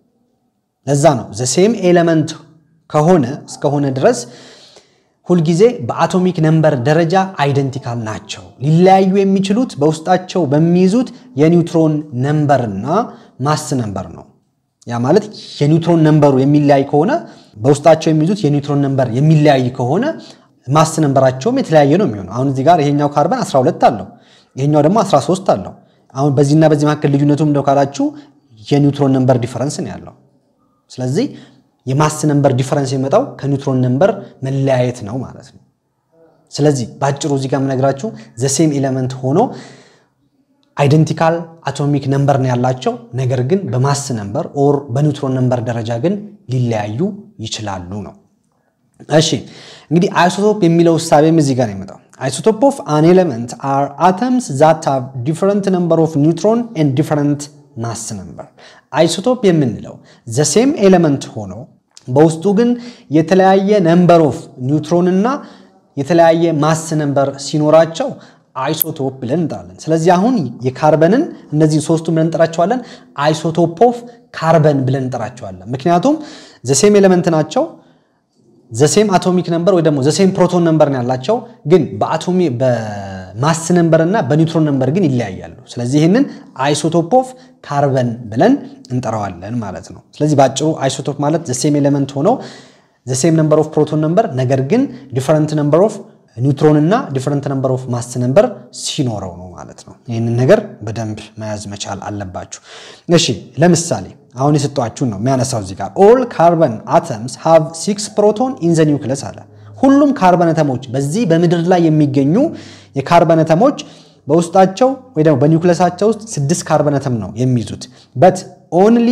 ለዛ ነው ዘሴም ኤሌመንት ከሆነ እስከሆነ ድረስ ሁልጊዜ በአቶሚክ ነምበር ደረጃ አይደንቲካል ናቸው። ሊለያዩ የሚችሉት በውስጣቸው በሚይዙት የኒውትሮን ነምበርና ማስ ነምበር ነው። ያ ማለት የኒውትሮን ነንበሩ የሚለያይ ከሆነ በውስጣቸው የሚይዙት የኒውትሮን ነንበር የሚለያይ ከሆነ ማስ ነንበራቸውም የተለያየ ነው የሚሆነው። አሁን እዚህ ጋር ይሄኛው ካርበን 12 አለው፣ ይሄኛው ደግሞ 13 አለው። አሁን በዚህና በዚህ መካከል ልዩነቱ እንደው ካላችሁ የኒውትሮን ነንበር ዲፈረንስ ነው ያለው። ስለዚህ የማስ ነንበር ዲፈረንስ የሚመጣው ከኒውትሮን ነንበር መለያየት ነው ማለት ነው። ስለዚህ በአጭሩ እዚህ ጋር የምነግራችሁ ዘሴም ኤሌመንት ሆኖ አይደንቲካል አቶሚክ ነንበር ነው ያላቸው፣ ነገር ግን በማስ ነንበር ኦር በኒውትሮን ነንበር ደረጃ ግን ሊለያዩ ይችላሉ ነው። እሺ እንግዲህ አይሶቶፕ የሚለው እሳቤም እዚህ ጋር ነው የመጣው። አይሶቶፕ ኦፍ አን ኤሌመንት አር አተምስ ዛት ሃቭ ዲፈረንት ነምበር ኦፍ ኒውትሮን ኤንድ ዲፈረንት ማስ ነምበር። አይሶቶፕ የምንለው ዘሴም ኤሌመንት ሆኖ በውስጡ ግን የተለያየ ነምበር ኦፍ ኒውትሮን እና የተለያየ ማስ ነምበር ሲኖራቸው አይሶቶፕ ብለን እንጠራለን። ስለዚህ አሁን የካርበንን እነዚህ ሶስቱ ብለን እንጠራቸዋለን አይሶቶፕ ኦፍ ካርበን ብለን እንጠራቸዋለን። ምክንያቱም ዘሴም ኤሌመንት ናቸው ዘሴም አቶሚክ ነምበር ወይ ደግሞ ዘሴም ፕሮቶን ነምበር ነው ያላቸው፣ ግን በአቶሚ በማስ ነምበር እና በኒውትሮን ነምበር ግን ይለያያሉ። ስለዚህ ይህንን አይሶቶፕ ኦፍ ካርበን ብለን እንጠራዋለን ማለት ነው። ስለዚህ በአጭሩ አይሶቶፕ ማለት ዘሴም ኤሌመንት ሆኖ ዘሴም ነምበር ኦፍ ፕሮቶን ነምበር ነገር ግን ዲፈረንት ነምበር ኦፍ ኒውትሮን እና ዲፈረንት ነምበር ኦፍ ማስ ነምበር ሲኖረው ነው ማለት ነው። ይህንን ነገር በደንብ መያዝ መቻል አለባችሁ። እሺ ለምሳሌ አሁን የሰጧችሁን ነው የሚያነሳው እዚህ ጋር ኦል ካርበን አተምስ ሃቭ ሲክስ ፕሮቶን ኢን ዘ ኒውክለስ አለ። ሁሉም ካርበን አተሞች በዚህ በምድር ላይ የሚገኙ የካርበን አተሞች በውስጣቸው ወይ ደግሞ በኒውክለሳቸው ውስጥ ስድስት ካርበን አተም ነው የሚይዙት በት ኦንሊ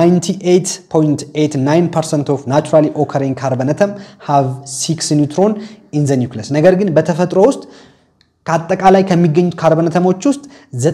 98.89% ኦፍ ናቹራሊ ኦከሪንግ ካርበን አተም ሃቭ ሲክስ ኒውትሮን ኢን ዘ ኒውክለስ። ነገር ግን በተፈጥሮ ውስጥ ከአጠቃላይ ከሚገኙት ካርበን አተሞች ውስጥ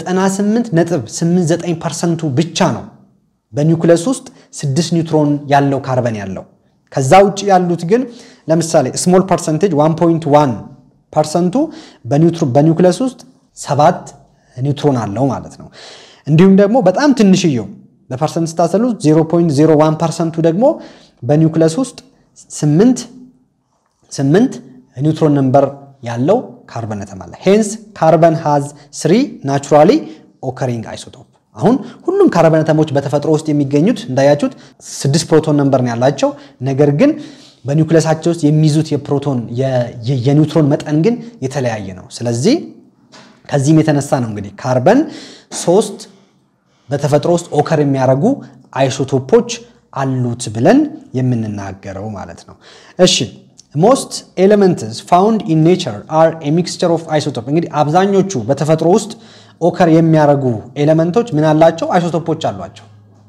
98.89 ፐርሰንቱ ብቻ ነው በኒውክለስ ውስጥ ስድስት ኒውትሮን ያለው ካርበን ያለው። ከዛ ውጭ ያሉት ግን ለምሳሌ ስሞል ፐርሰንቴጅ 1.1 ፐርሰንቱ በኒውክለስ ውስጥ ሰባት ኒውትሮን አለው ማለት ነው። እንዲሁም ደግሞ በጣም ትንሽየው በፐርሰንት ስታሰሉ 0.01 ፐርሰንቱ ደግሞ በኒውክለስ ውስጥ 8 8 ኒውትሮን ነምበር ያለው ካርበን አተም አለ። ሄንስ ካርበን ሃዝ ስሪ ናቹራሊ ኦከሪንግ አይሶቶፕ። አሁን ሁሉም ካርበን አተሞች በተፈጥሮ ውስጥ የሚገኙት እንዳያችሁት ስድስት ፕሮቶን ነምበር ነው ያላቸው። ነገር ግን በኒውክለሳቸው ውስጥ የሚይዙት የፕሮቶን የኒውትሮን መጠን ግን የተለያየ ነው። ስለዚህ ከዚህም የተነሳ ነው እንግዲህ ካርበን ሶስት በተፈጥሮ ውስጥ ኦከር የሚያደርጉ አይሶቶፖች አሉት ብለን የምንናገረው ማለት ነው። እሺ ሞስት ኤሌመንትስ ፋውንድ ኢን ኔቸር አር ኤ ሚክስቸር ኦፍ አይሶቶፕ። እንግዲህ አብዛኞቹ በተፈጥሮ ውስጥ ኦከር የሚያደርጉ ኤሌመንቶች ምን አላቸው? አይሶቶፖች አሏቸው፣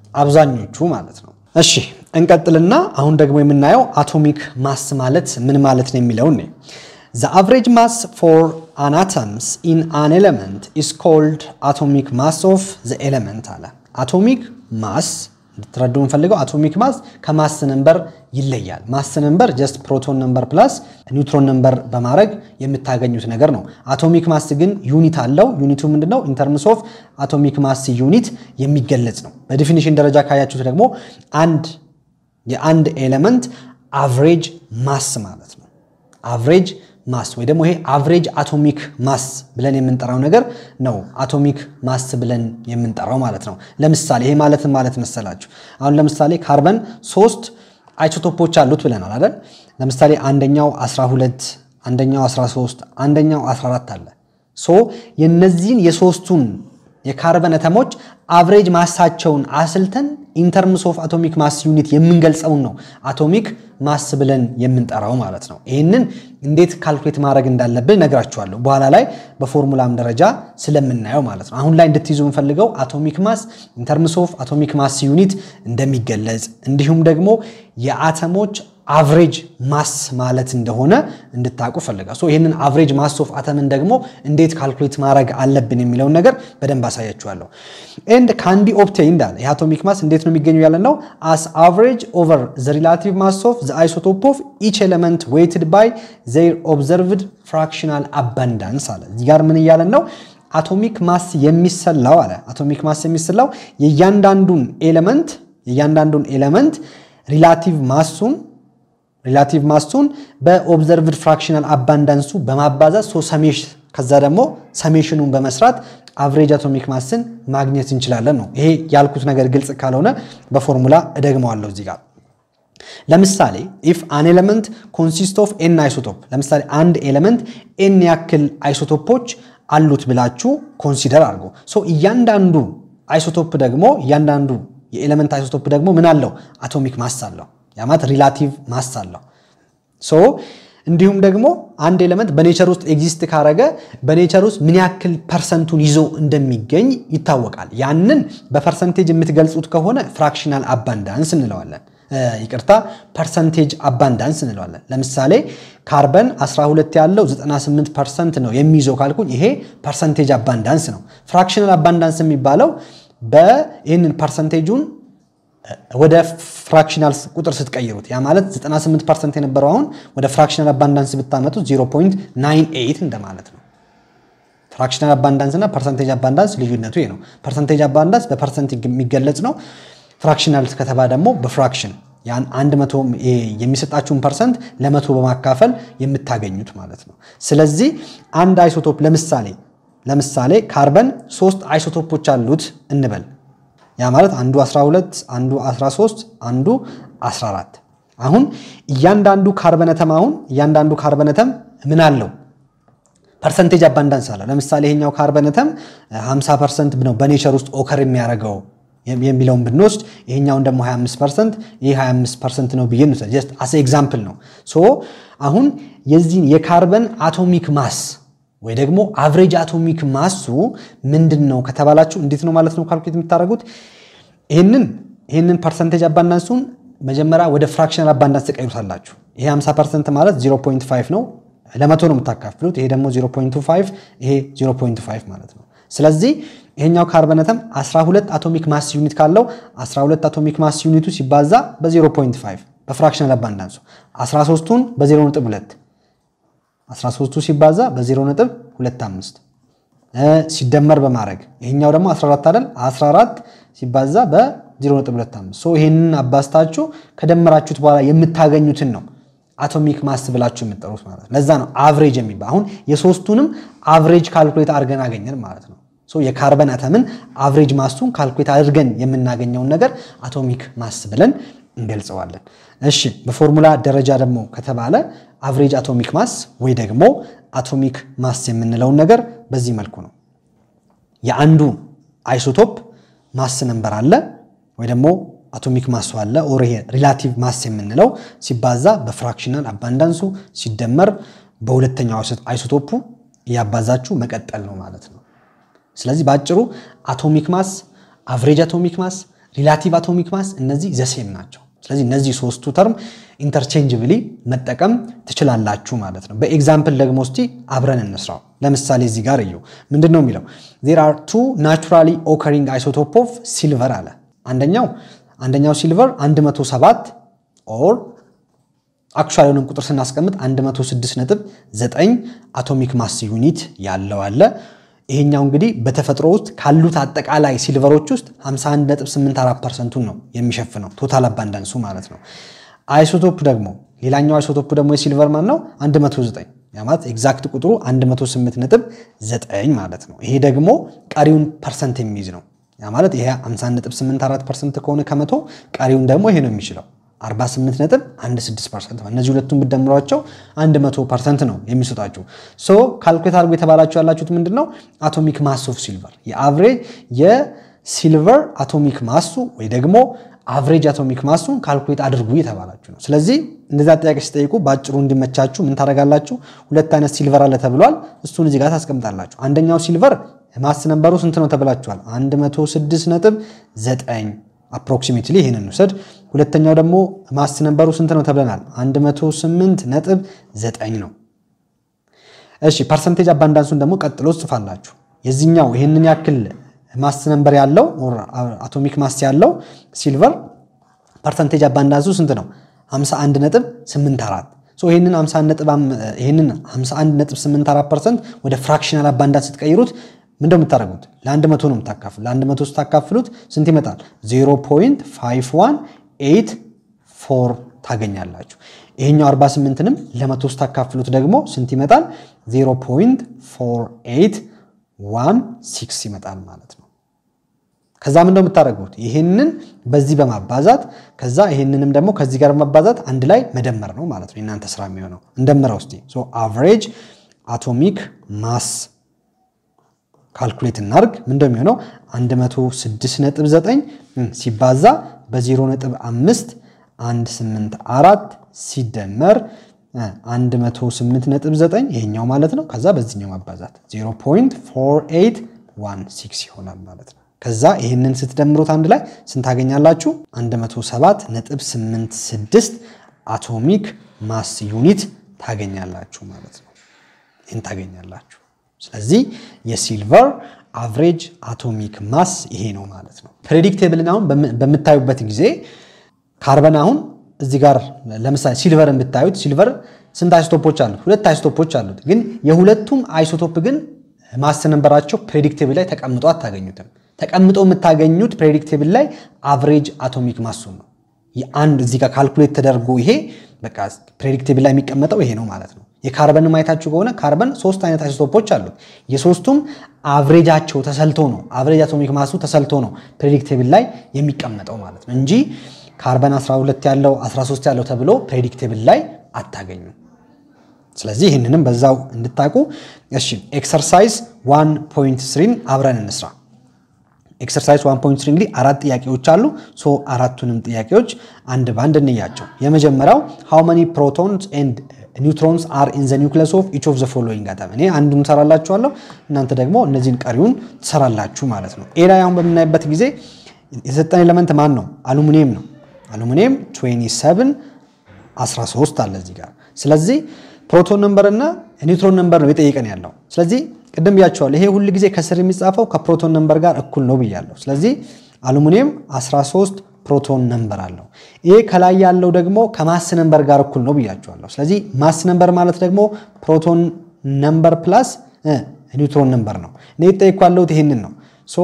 አብዛኞቹ ማለት ነው። እሺ እንቀጥልና አሁን ደግሞ የምናየው አቶሚክ ማስ ማለት ምን ማለት ነው የሚለውን ነው። ዘ አቨሬጅ ማስ ፎር አን አተምስ ኢን አን ኤሌመንት ኢስ ኮልድ አቶሚክ ማስ ኦፍ ዘ ኤሌመንት አለ። አቶሚክ ማስ እንድትረዱ የምፈልገው አቶሚክ ማስ ከማስ ነምበር ይለያል። ማስ ነምበር ጀስት ፕሮቶን ነምበር ፕላስ ኒውትሮን ነምበር በማድረግ የምታገኙት ነገር ነው። አቶሚክ ማስ ግን ዩኒት አለው። ዩኒቱ ምንድነው? ኢንተርምስ ኦፍ አቶሚክ ማስ ዩኒት የሚገለጽ ነው። በዲፊኒሽን ደረጃ ካያችሁት ደግሞ አንድ የአንድ ኤሌመንት አቨሬጅ ማስ ማለት ነው። አቨሬጅ ማስ ወይ ደግሞ ይሄ አቨሬጅ አቶሚክ ማስ ብለን የምንጠራው ነገር ነው። አቶሚክ ማስ ብለን የምንጠራው ማለት ነው። ለምሳሌ ይሄ ማለት ማለት መሰላችሁ አሁን ለምሳሌ ካርበን ሶስት አይሶቶፖች አሉት ብለናል አይደል? ለምሳሌ አንደኛው 12 አንደኛው 13 አንደኛው 14 አለ። ሶ የነዚህን የሶስቱን የካርበን አተሞች አቨሬጅ ማሳቸውን አስልተን ኢንተርምስ ኦፍ አቶሚክ ማስ ዩኒት የምንገልጸውን ነው አቶሚክ ማስ ብለን የምንጠራው ማለት ነው። ይህንን እንዴት ካልኩሌት ማድረግ እንዳለብን ነግራችኋለሁ በኋላ ላይ በፎርሙላም ደረጃ ስለምናየው ማለት ነው። አሁን ላይ እንድትይዙ የምፈልገው አቶሚክ ማስ ኢንተርምስ ኦፍ አቶሚክ ማስ ዩኒት እንደሚገለጽ እንዲሁም ደግሞ የአተሞች አቭሬጅ ማስ ማለት እንደሆነ እንድታውቁ ፈልጋ ይህንን አቭሬጅ ማስ ኦፍ አተምን ደግሞ እንዴት ካልኩሌት ማድረግ አለብን የሚለውን ነገር በደንብ አሳያችኋለሁ። ኤንድ ካን ቢ ኦብቴይንድ አለ። የአቶሚክ ማስ እንዴት ነው የሚገኘው ያለ ነው አስ አቭሬጅ ኦቨር ዘ ሪላቲቭ ማስ ኦፍ ዘ አይሶቶፕ ኦፍ ኢች ኤሌመንት ዌይትድ ባይ ዘር ኦብዘርቭድ ፍራክሽናል አባንዳንስ አለ። እዚህ ጋር ምን እያለን ነው? አቶሚክ ማስ የሚሰላው አለ አቶሚክ ማስ የሚሰላው የእያንዳንዱን ኤሌመንት የእያንዳንዱን ኤሌመንት ሪላቲቭ ማሱን ሪላቲቭ ማሱን በኦብዘርቭድ ፍራክሽናል አባንዳንሱ በማባዛት ሶ ከዛ ደግሞ ሰሜሽኑን በመስራት አቭሬጅ አቶሚክ ማስን ማግኘት እንችላለን ነው። ይሄ ያልኩት ነገር ግልጽ ካልሆነ በፎርሙላ እደግመዋለሁ እዚህ ጋር ለምሳሌ ኢፍ አን ኤሌመንት ኮንሲስት ኦፍ ኤን አይሶቶፕ ለምሳሌ አንድ ኤሌመንት ኤን ያክል አይሶቶፖች አሉት ብላችሁ ኮንሲደር አድርጎ ሶ እያንዳንዱ አይሶቶፕ ደግሞ እያንዳንዱ የኤሌመንት አይሶቶፕ ደግሞ ምን አለው አቶሚክ ማስ አለው ያማት ሪላቲቭ ማስ አለው ሶ እንዲሁም ደግሞ አንድ ኤሌመንት በኔቸር ውስጥ ኤግዚስት ካረገ በኔቸር ውስጥ ምን ያክል ፐርሰንቱን ይዞ እንደሚገኝ ይታወቃል ያንን በፐርሰንቴጅ የምትገልጹት ከሆነ ፍራክሽናል አባንዳንስ እንለዋለን ይቅርታ ፐርሰንቴጅ አባንዳንስ እንለዋለን። ለምሳሌ ካርበን 12 ያለው 98 ፐርሰንት ነው የሚይዘው ካልኩኝ ይሄ ፐርሰንቴጅ አባንዳንስ ነው። ፍራክሽናል አባንዳንስ የሚባለው በይህንን ፐርሰንቴጁን ወደ ፍራክሽናል ቁጥር ስትቀይሩት ያ ማለት 98 ፐርሰንት የነበረው አሁን ወደ ፍራክሽናል አባንዳንስ ብታመጡት 0.98 እንደማለት ነው። ፍራክሽናል አባንዳንስ እና ፐርሰንቴጅ አባንዳንስ ልዩነቱ ይሄ ነው። ፐርሰንቴጅ አባንዳንስ በፐርሰንት የሚገለጽ ነው። ፍራክሽናል ከተባ ደግሞ በፍራክሽን ያን አንድ መቶ የሚሰጣችሁን ፐርሰንት ለመቶ በማካፈል የምታገኙት ማለት ነው። ስለዚህ አንድ አይሶቶፕ ለምሳሌ ለምሳሌ ካርበን ሶስት አይሶቶፖች አሉት እንበል። ያ ማለት አንዱ 12 አንዱ 13 አንዱ 14 አሁን እያንዳንዱ ካርበነተም አሁን እያንዳንዱ ካርበነተም ምን አለው ፐርሰንቴጅ አባንዳንስ አለው። ለምሳሌ ይሄኛው ካርበነተም 50 ፐርሰንት ነው በኔቸር ውስጥ ኦከር የሚያደርገው የሚለውን ብንወስድ ይሄኛውን ደግሞ 25 ፐርሰንት ይህ 25 ፐርሰንት ነው ብዬ እንውሰድ። ጀስት አስ ኤግዛምፕል ነው። ሶ አሁን የዚህን የካርበን አቶሚክ ማስ ወይ ደግሞ አቭሬጅ አቶሚክ ማሱ ምንድን ነው ከተባላችሁ እንዴት ነው ማለት ነው ካልኩሌት የምታደርጉት ይህንን ይህንን ፐርሰንቴጅ አባንዳንሱን መጀመሪያ ወደ ፍራክሽናል አባንዳንስ ተቀይሩታላችሁ። ይሄ 50 ፐርሰንት ማለት 0.5 ነው፣ ለመቶ ነው የምታካፍሉት። ይሄ ደግሞ 0.25 ይሄ 0.5 ማለት ነው። ስለዚህ ይሄኛው ካርበነተም 12 አቶሚክ ማስ ዩኒት ካለው 12 አቶሚክ ማስ ዩኒቱ ሲባዛ በ0.5 በፍራክሽናል አባንዳንሱ 13ቱን በ0.2 13ቱ ሲባዛ በ0.25 ሲደመር በማድረግ ይሄኛው ደግሞ 14 አይደል 14 ሲባዛ በ0.25 ሶ ይሄንን አባስታችሁ ከደመራችሁት በኋላ የምታገኙትን ነው አቶሚክ ማስ ብላችሁ የምትጠሩት ማለት ነው። ለዛ ነው አቭሬጅ የሚባል አሁን የሶስቱንም አቭሬጅ ካልኩሌት አድርገን አገኘን ማለት ነው። የካርበን አተምን አቭሬጅ ማሱን ካልኩሌት አድርገን የምናገኘውን ነገር አቶሚክ ማስ ብለን እንገልጸዋለን። እሺ በፎርሙላ ደረጃ ደግሞ ከተባለ አቭሬጅ አቶሚክ ማስ ወይ ደግሞ አቶሚክ ማስ የምንለውን ነገር በዚህ መልኩ ነው። የአንዱ አይሶቶፕ ማስ ነንበር አለ ወይ ደግሞ አቶሚክ ማሱ አለ ኦር ይሄ ሪላቲቭ ማስ የምንለው ሲባዛ በፍራክሽናል አባንዳንሱ ሲደመር በሁለተኛው አይሶቶፑ እያባዛችሁ መቀጠል ነው ማለት ነው። ስለዚህ በአጭሩ አቶሚክ ማስ፣ አቭሬጅ አቶሚክ ማስ፣ ሪላቲቭ አቶሚክ ማስ እነዚህ ዘሴም ናቸው። ስለዚህ እነዚህ ሶስቱ ተርም ኢንተርቼንጅብሊ መጠቀም ትችላላችሁ ማለት ነው። በኤግዛምፕል ደግሞ እስቲ አብረን እንስራው። ለምሳሌ እዚህ ጋር እዩ። ምንድን ነው የሚለው? ዜር አር ቱ ናቹራሊ ኦከሪንግ አይሶቶፕ ኦፍ ሲልቨር አለ። አንደኛው አንደኛው ሲልቨር 107 ኦር አክቹዋሊ የሆነን ቁጥር ስናስቀምጥ 106.9 አቶሚክ ማስ ዩኒት ያለው አለ። ይሄኛው እንግዲህ በተፈጥሮ ውስጥ ካሉት አጠቃላይ ሲልቨሮች ውስጥ 51.84 ፐርሰንቱን ነው የሚሸፍነው ቶታል አባንዳንሱ ማለት ነው። አይሶቶፕ ደግሞ ሌላኛው አይሶቶፕ ደግሞ የሲልቨር ማን ነው 109 ያ ማለት ኤግዛክት ቁጥሩ 108.9 ማለት ነው። ይሄ ደግሞ ቀሪውን ፐርሰንት የሚይዝ ነው። ያ ማለት ይሄ 51.84 ፐርሰንት ከሆነ ከመቶ ቀሪውን ደግሞ ይሄ ነው የሚችለው 48.16 ፐርሰንት እነዚህ ሁለቱም ብትደምሯቸው 100 ፐርሰንት ነው የሚሰጣችሁ። ሶ ካልኩሌት አድርጎ የተባላችሁ ያላችሁት ምንድን ነው? አቶሚክ ማስ ኦፍ ሲልቨር የአቭሬጅ የሲልቨር አቶሚክ ማሱ ወይ ደግሞ አቭሬጅ አቶሚክ ማሱን ካልኩሌት አድርጉ የተባላችሁ ነው። ስለዚህ እንደዛ ጥያቄ ሲጠይቁ በአጭሩ እንዲመቻችሁ ምን ታደርጋላችሁ? ሁለት አይነት ሲልቨር አለ ተብሏል። እሱን እዚህ ጋር ታስቀምጣላችሁ። አንደኛው ሲልቨር ማስ ነንበሩ ስንት ነው ተብላችኋል? 106.9 አፕሮክሲሜትሊ ይህንን ውሰድ። ሁለተኛው ደግሞ ማስ ነንበሩ ስንት ነው ተብለናል? 108.9 ነው። እሺ ፐርሰንቴጅ አባንዳንሱን ደግሞ ቀጥሎ ጽፋላችሁ። የዚህኛው ይህንን ያክል ማስ ነንበር ያለው አቶሚክ ማስ ያለው ሲልቨር ፐርሰንቴጅ አባንዳንሱ ስንት ነው? 51.84 ይህንን 51.84 ፐርሰንት ወደ ፍራክሽናል አባንዳንስ ስትቀይሩት ምንድን ነው የምታደርጉት? ለአንድ መቶ ነው የምታካፍሉ። ለአንድ መቶ ስታካፍሉት ስንት ይመጣል? ታገኛላችሁ። ይሄኛው 48ንም ለመቶ ስታካፍሉት ደግሞ ስንት ይመጣል? 0.4816 ይመጣል ማለት ነው። ከዛ ምን ነው የምታደርጉት? ይህንን በዚህ በማባዛት ከዛ ይህንንም ደግሞ ከዚህ ጋር በማባዛት አንድ ላይ መደመር ነው ማለት ነው የእናንተ ስራ የሚሆነው። እንደምረው እስቲ አቨሬጅ አቶሚክ ማስ ካልኩሌት እናርግ። ምን እንደሚሆነው 106.9 ሲባዛ በ0.5 184 ሲደመር 108.9 ይሄኛው ማለት ነው። ከዛ በዚህኛው ማባዛት 0.4816 ይሆናል ማለት ነው። ከዛ ይህንን ስትደምሩት አንድ ላይ ስንት ታገኛላችሁ? 107.86 አቶሚክ ማስ ዩኒት ታገኛላችሁ ማለት ነው። ይህን ታገኛላችሁ። ስለዚህ የሲልቨር አቨሬጅ አቶሚክ ማስ ይሄ ነው ማለት ነው። ፕሬዲክቴብልን አሁን በምታዩበት ጊዜ ካርበን አሁን እዚህ ጋር ለምሳሌ ሲልቨርን ብታዩት ሲልቨር ስንት አይሶቶፖች አሉት? ሁለት አይሶቶፖች አሉት። ግን የሁለቱም አይሶቶፕ ግን ማስ ነንበራቸው ፕሬዲክቴብል ላይ ተቀምጦ አታገኙትም። ተቀምጦ የምታገኙት ፕሬዲክቴብል ላይ አቨሬጅ አቶሚክ ማሱን ነው። የአንድ እዚህ ጋር ካልኩሌት ተደርጎ ይሄ በቃ ፕሬዲክቴብል ላይ የሚቀመጠው ይሄ ነው ማለት ነው። የካርበን ማየታችሁ ከሆነ ካርበን ሶስት አይነት አይሶቶፖች አሉት። የሶስቱም አቭሬጃቸው ተሰልቶ ነው አቭሬጅ አቶሚክ ማሱ ተሰልቶ ነው ፕሬዲክቴብል ላይ የሚቀመጠው ማለት ነው እንጂ ካርበን 12 ያለው 13 ያለው ተብሎ ፕሬዲክቴብል ላይ አታገኙም። ስለዚህ ይህንንም በዛው እንድታቁ። እሺ ኤክሰርሳይዝ 1.3ን አብረን እንስራ። ኤክሰርሳይዝ 1.3 እንግዲህ አራት ጥያቄዎች አሉ። ሶ አራቱንም ጥያቄዎች አንድ ባንድ እንያቸው። የመጀመሪያው ሃው መኒ ፕሮቶንስ ኤንድ ኒውትሮንስ አር ኢን ዘ ኒውክለስ ኦፍ ኢች ኦፍ ዘ ፎሎዊንግ አተም። እኔ አንዱን ሰራላችኋለሁ፣ እናንተ ደግሞ እነዚህን ቀሪውን ትሰራላችሁ ማለት ነው። ኤ ላይ አሁን በምናይበት ጊዜ የሰጠን ኤሌመንት ማን ነው? አሉሚኒየም ነው። አሉሚኒየም 27 13 አለ እዚህ ጋር። ስለዚህ ፕሮቶን ነምበር እና ኒውትሮን ነምበር ነው የጠየቀን ያለው። ስለዚህ ቅድም ብያቸዋል። ይሄ ሁል ጊዜ ከስር የሚጻፈው ከፕሮቶን ነምበር ጋር እኩል ነው ብያለሁ። ስለዚህ አሉሚኒየም 13 ፕሮቶን ነምበር አለው። ይሄ ከላይ ያለው ደግሞ ከማስ ነምበር ጋር እኩል ነው ብያቸዋለሁ። ስለዚህ ማስ ነምበር ማለት ደግሞ ፕሮቶን ነምበር ፕላስ ኒውትሮን ነምበር ነው። እኔ የጠየቅኩ ያለሁት ይሄንን ነው። ሶ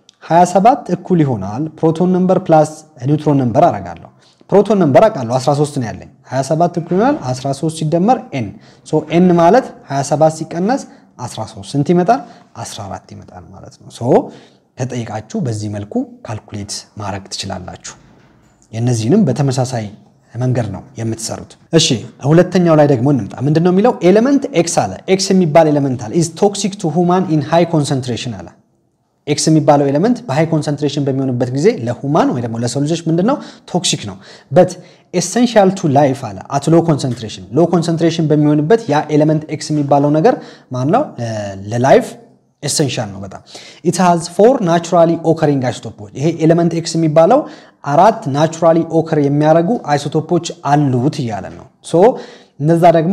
27 እኩል ይሆናል ፕሮቶን ነምበር ፕላስ ኒውትሮን ነምበር አረጋለሁ። ፕሮቶን ነምበር አውቃለሁ 13 ነው ያለኝ። 27 እኩል ይሆናል 13 ሲደመር ኤን። ሶ ኤን ማለት 27 ሲቀነስ 13 ስንት ይመጣል? 14 ይመጣል ማለት ነው። ሶ ተጠይቃችሁ በዚህ መልኩ ካልኩሌት ማድረግ ትችላላችሁ። የእነዚህንም በተመሳሳይ መንገድ ነው የምትሰሩት። እሺ ሁለተኛው ላይ ደግሞ እንምጣ። ምንድን ነው የሚለው? ኤሌመንት ኤክስ አለ። ኤክስ የሚባል ኤሌመንት አለ ኢዝ ቶክሲክ ቱ ሁማን ኢን ሃይ ኮንሰንትሬሽን አለ። ኤክስ የሚባለው ኤሌመንት በሃይ ኮንሰንትሬሽን በሚሆንበት ጊዜ ለሁማን ወይ ደግሞ ለሰው ልጆች ምንድነው ቶክሲክ ነው። በት ኤሰንሻል ቱ ላይፍ አለ አት ሎ ኮንሰንትሬሽን። ሎ ኮንሰንትሬሽን በሚሆንበት ያ ኤሌመንት ኤክስ የሚባለው ነገር ማን ነው ለላይፍ ኤሰንሻል ነው በጣም ኢት ሃዝ ፎር ናቹራሊ ኦከሪንግ አይሶቶፖች። ይሄ ኤሌመንት ኤክስ የሚባለው አራት ናቹራሊ ኦከር የሚያደርጉ አይሶቶፖች አሉት እያለ ነው። ሶ እነዛ ደግሞ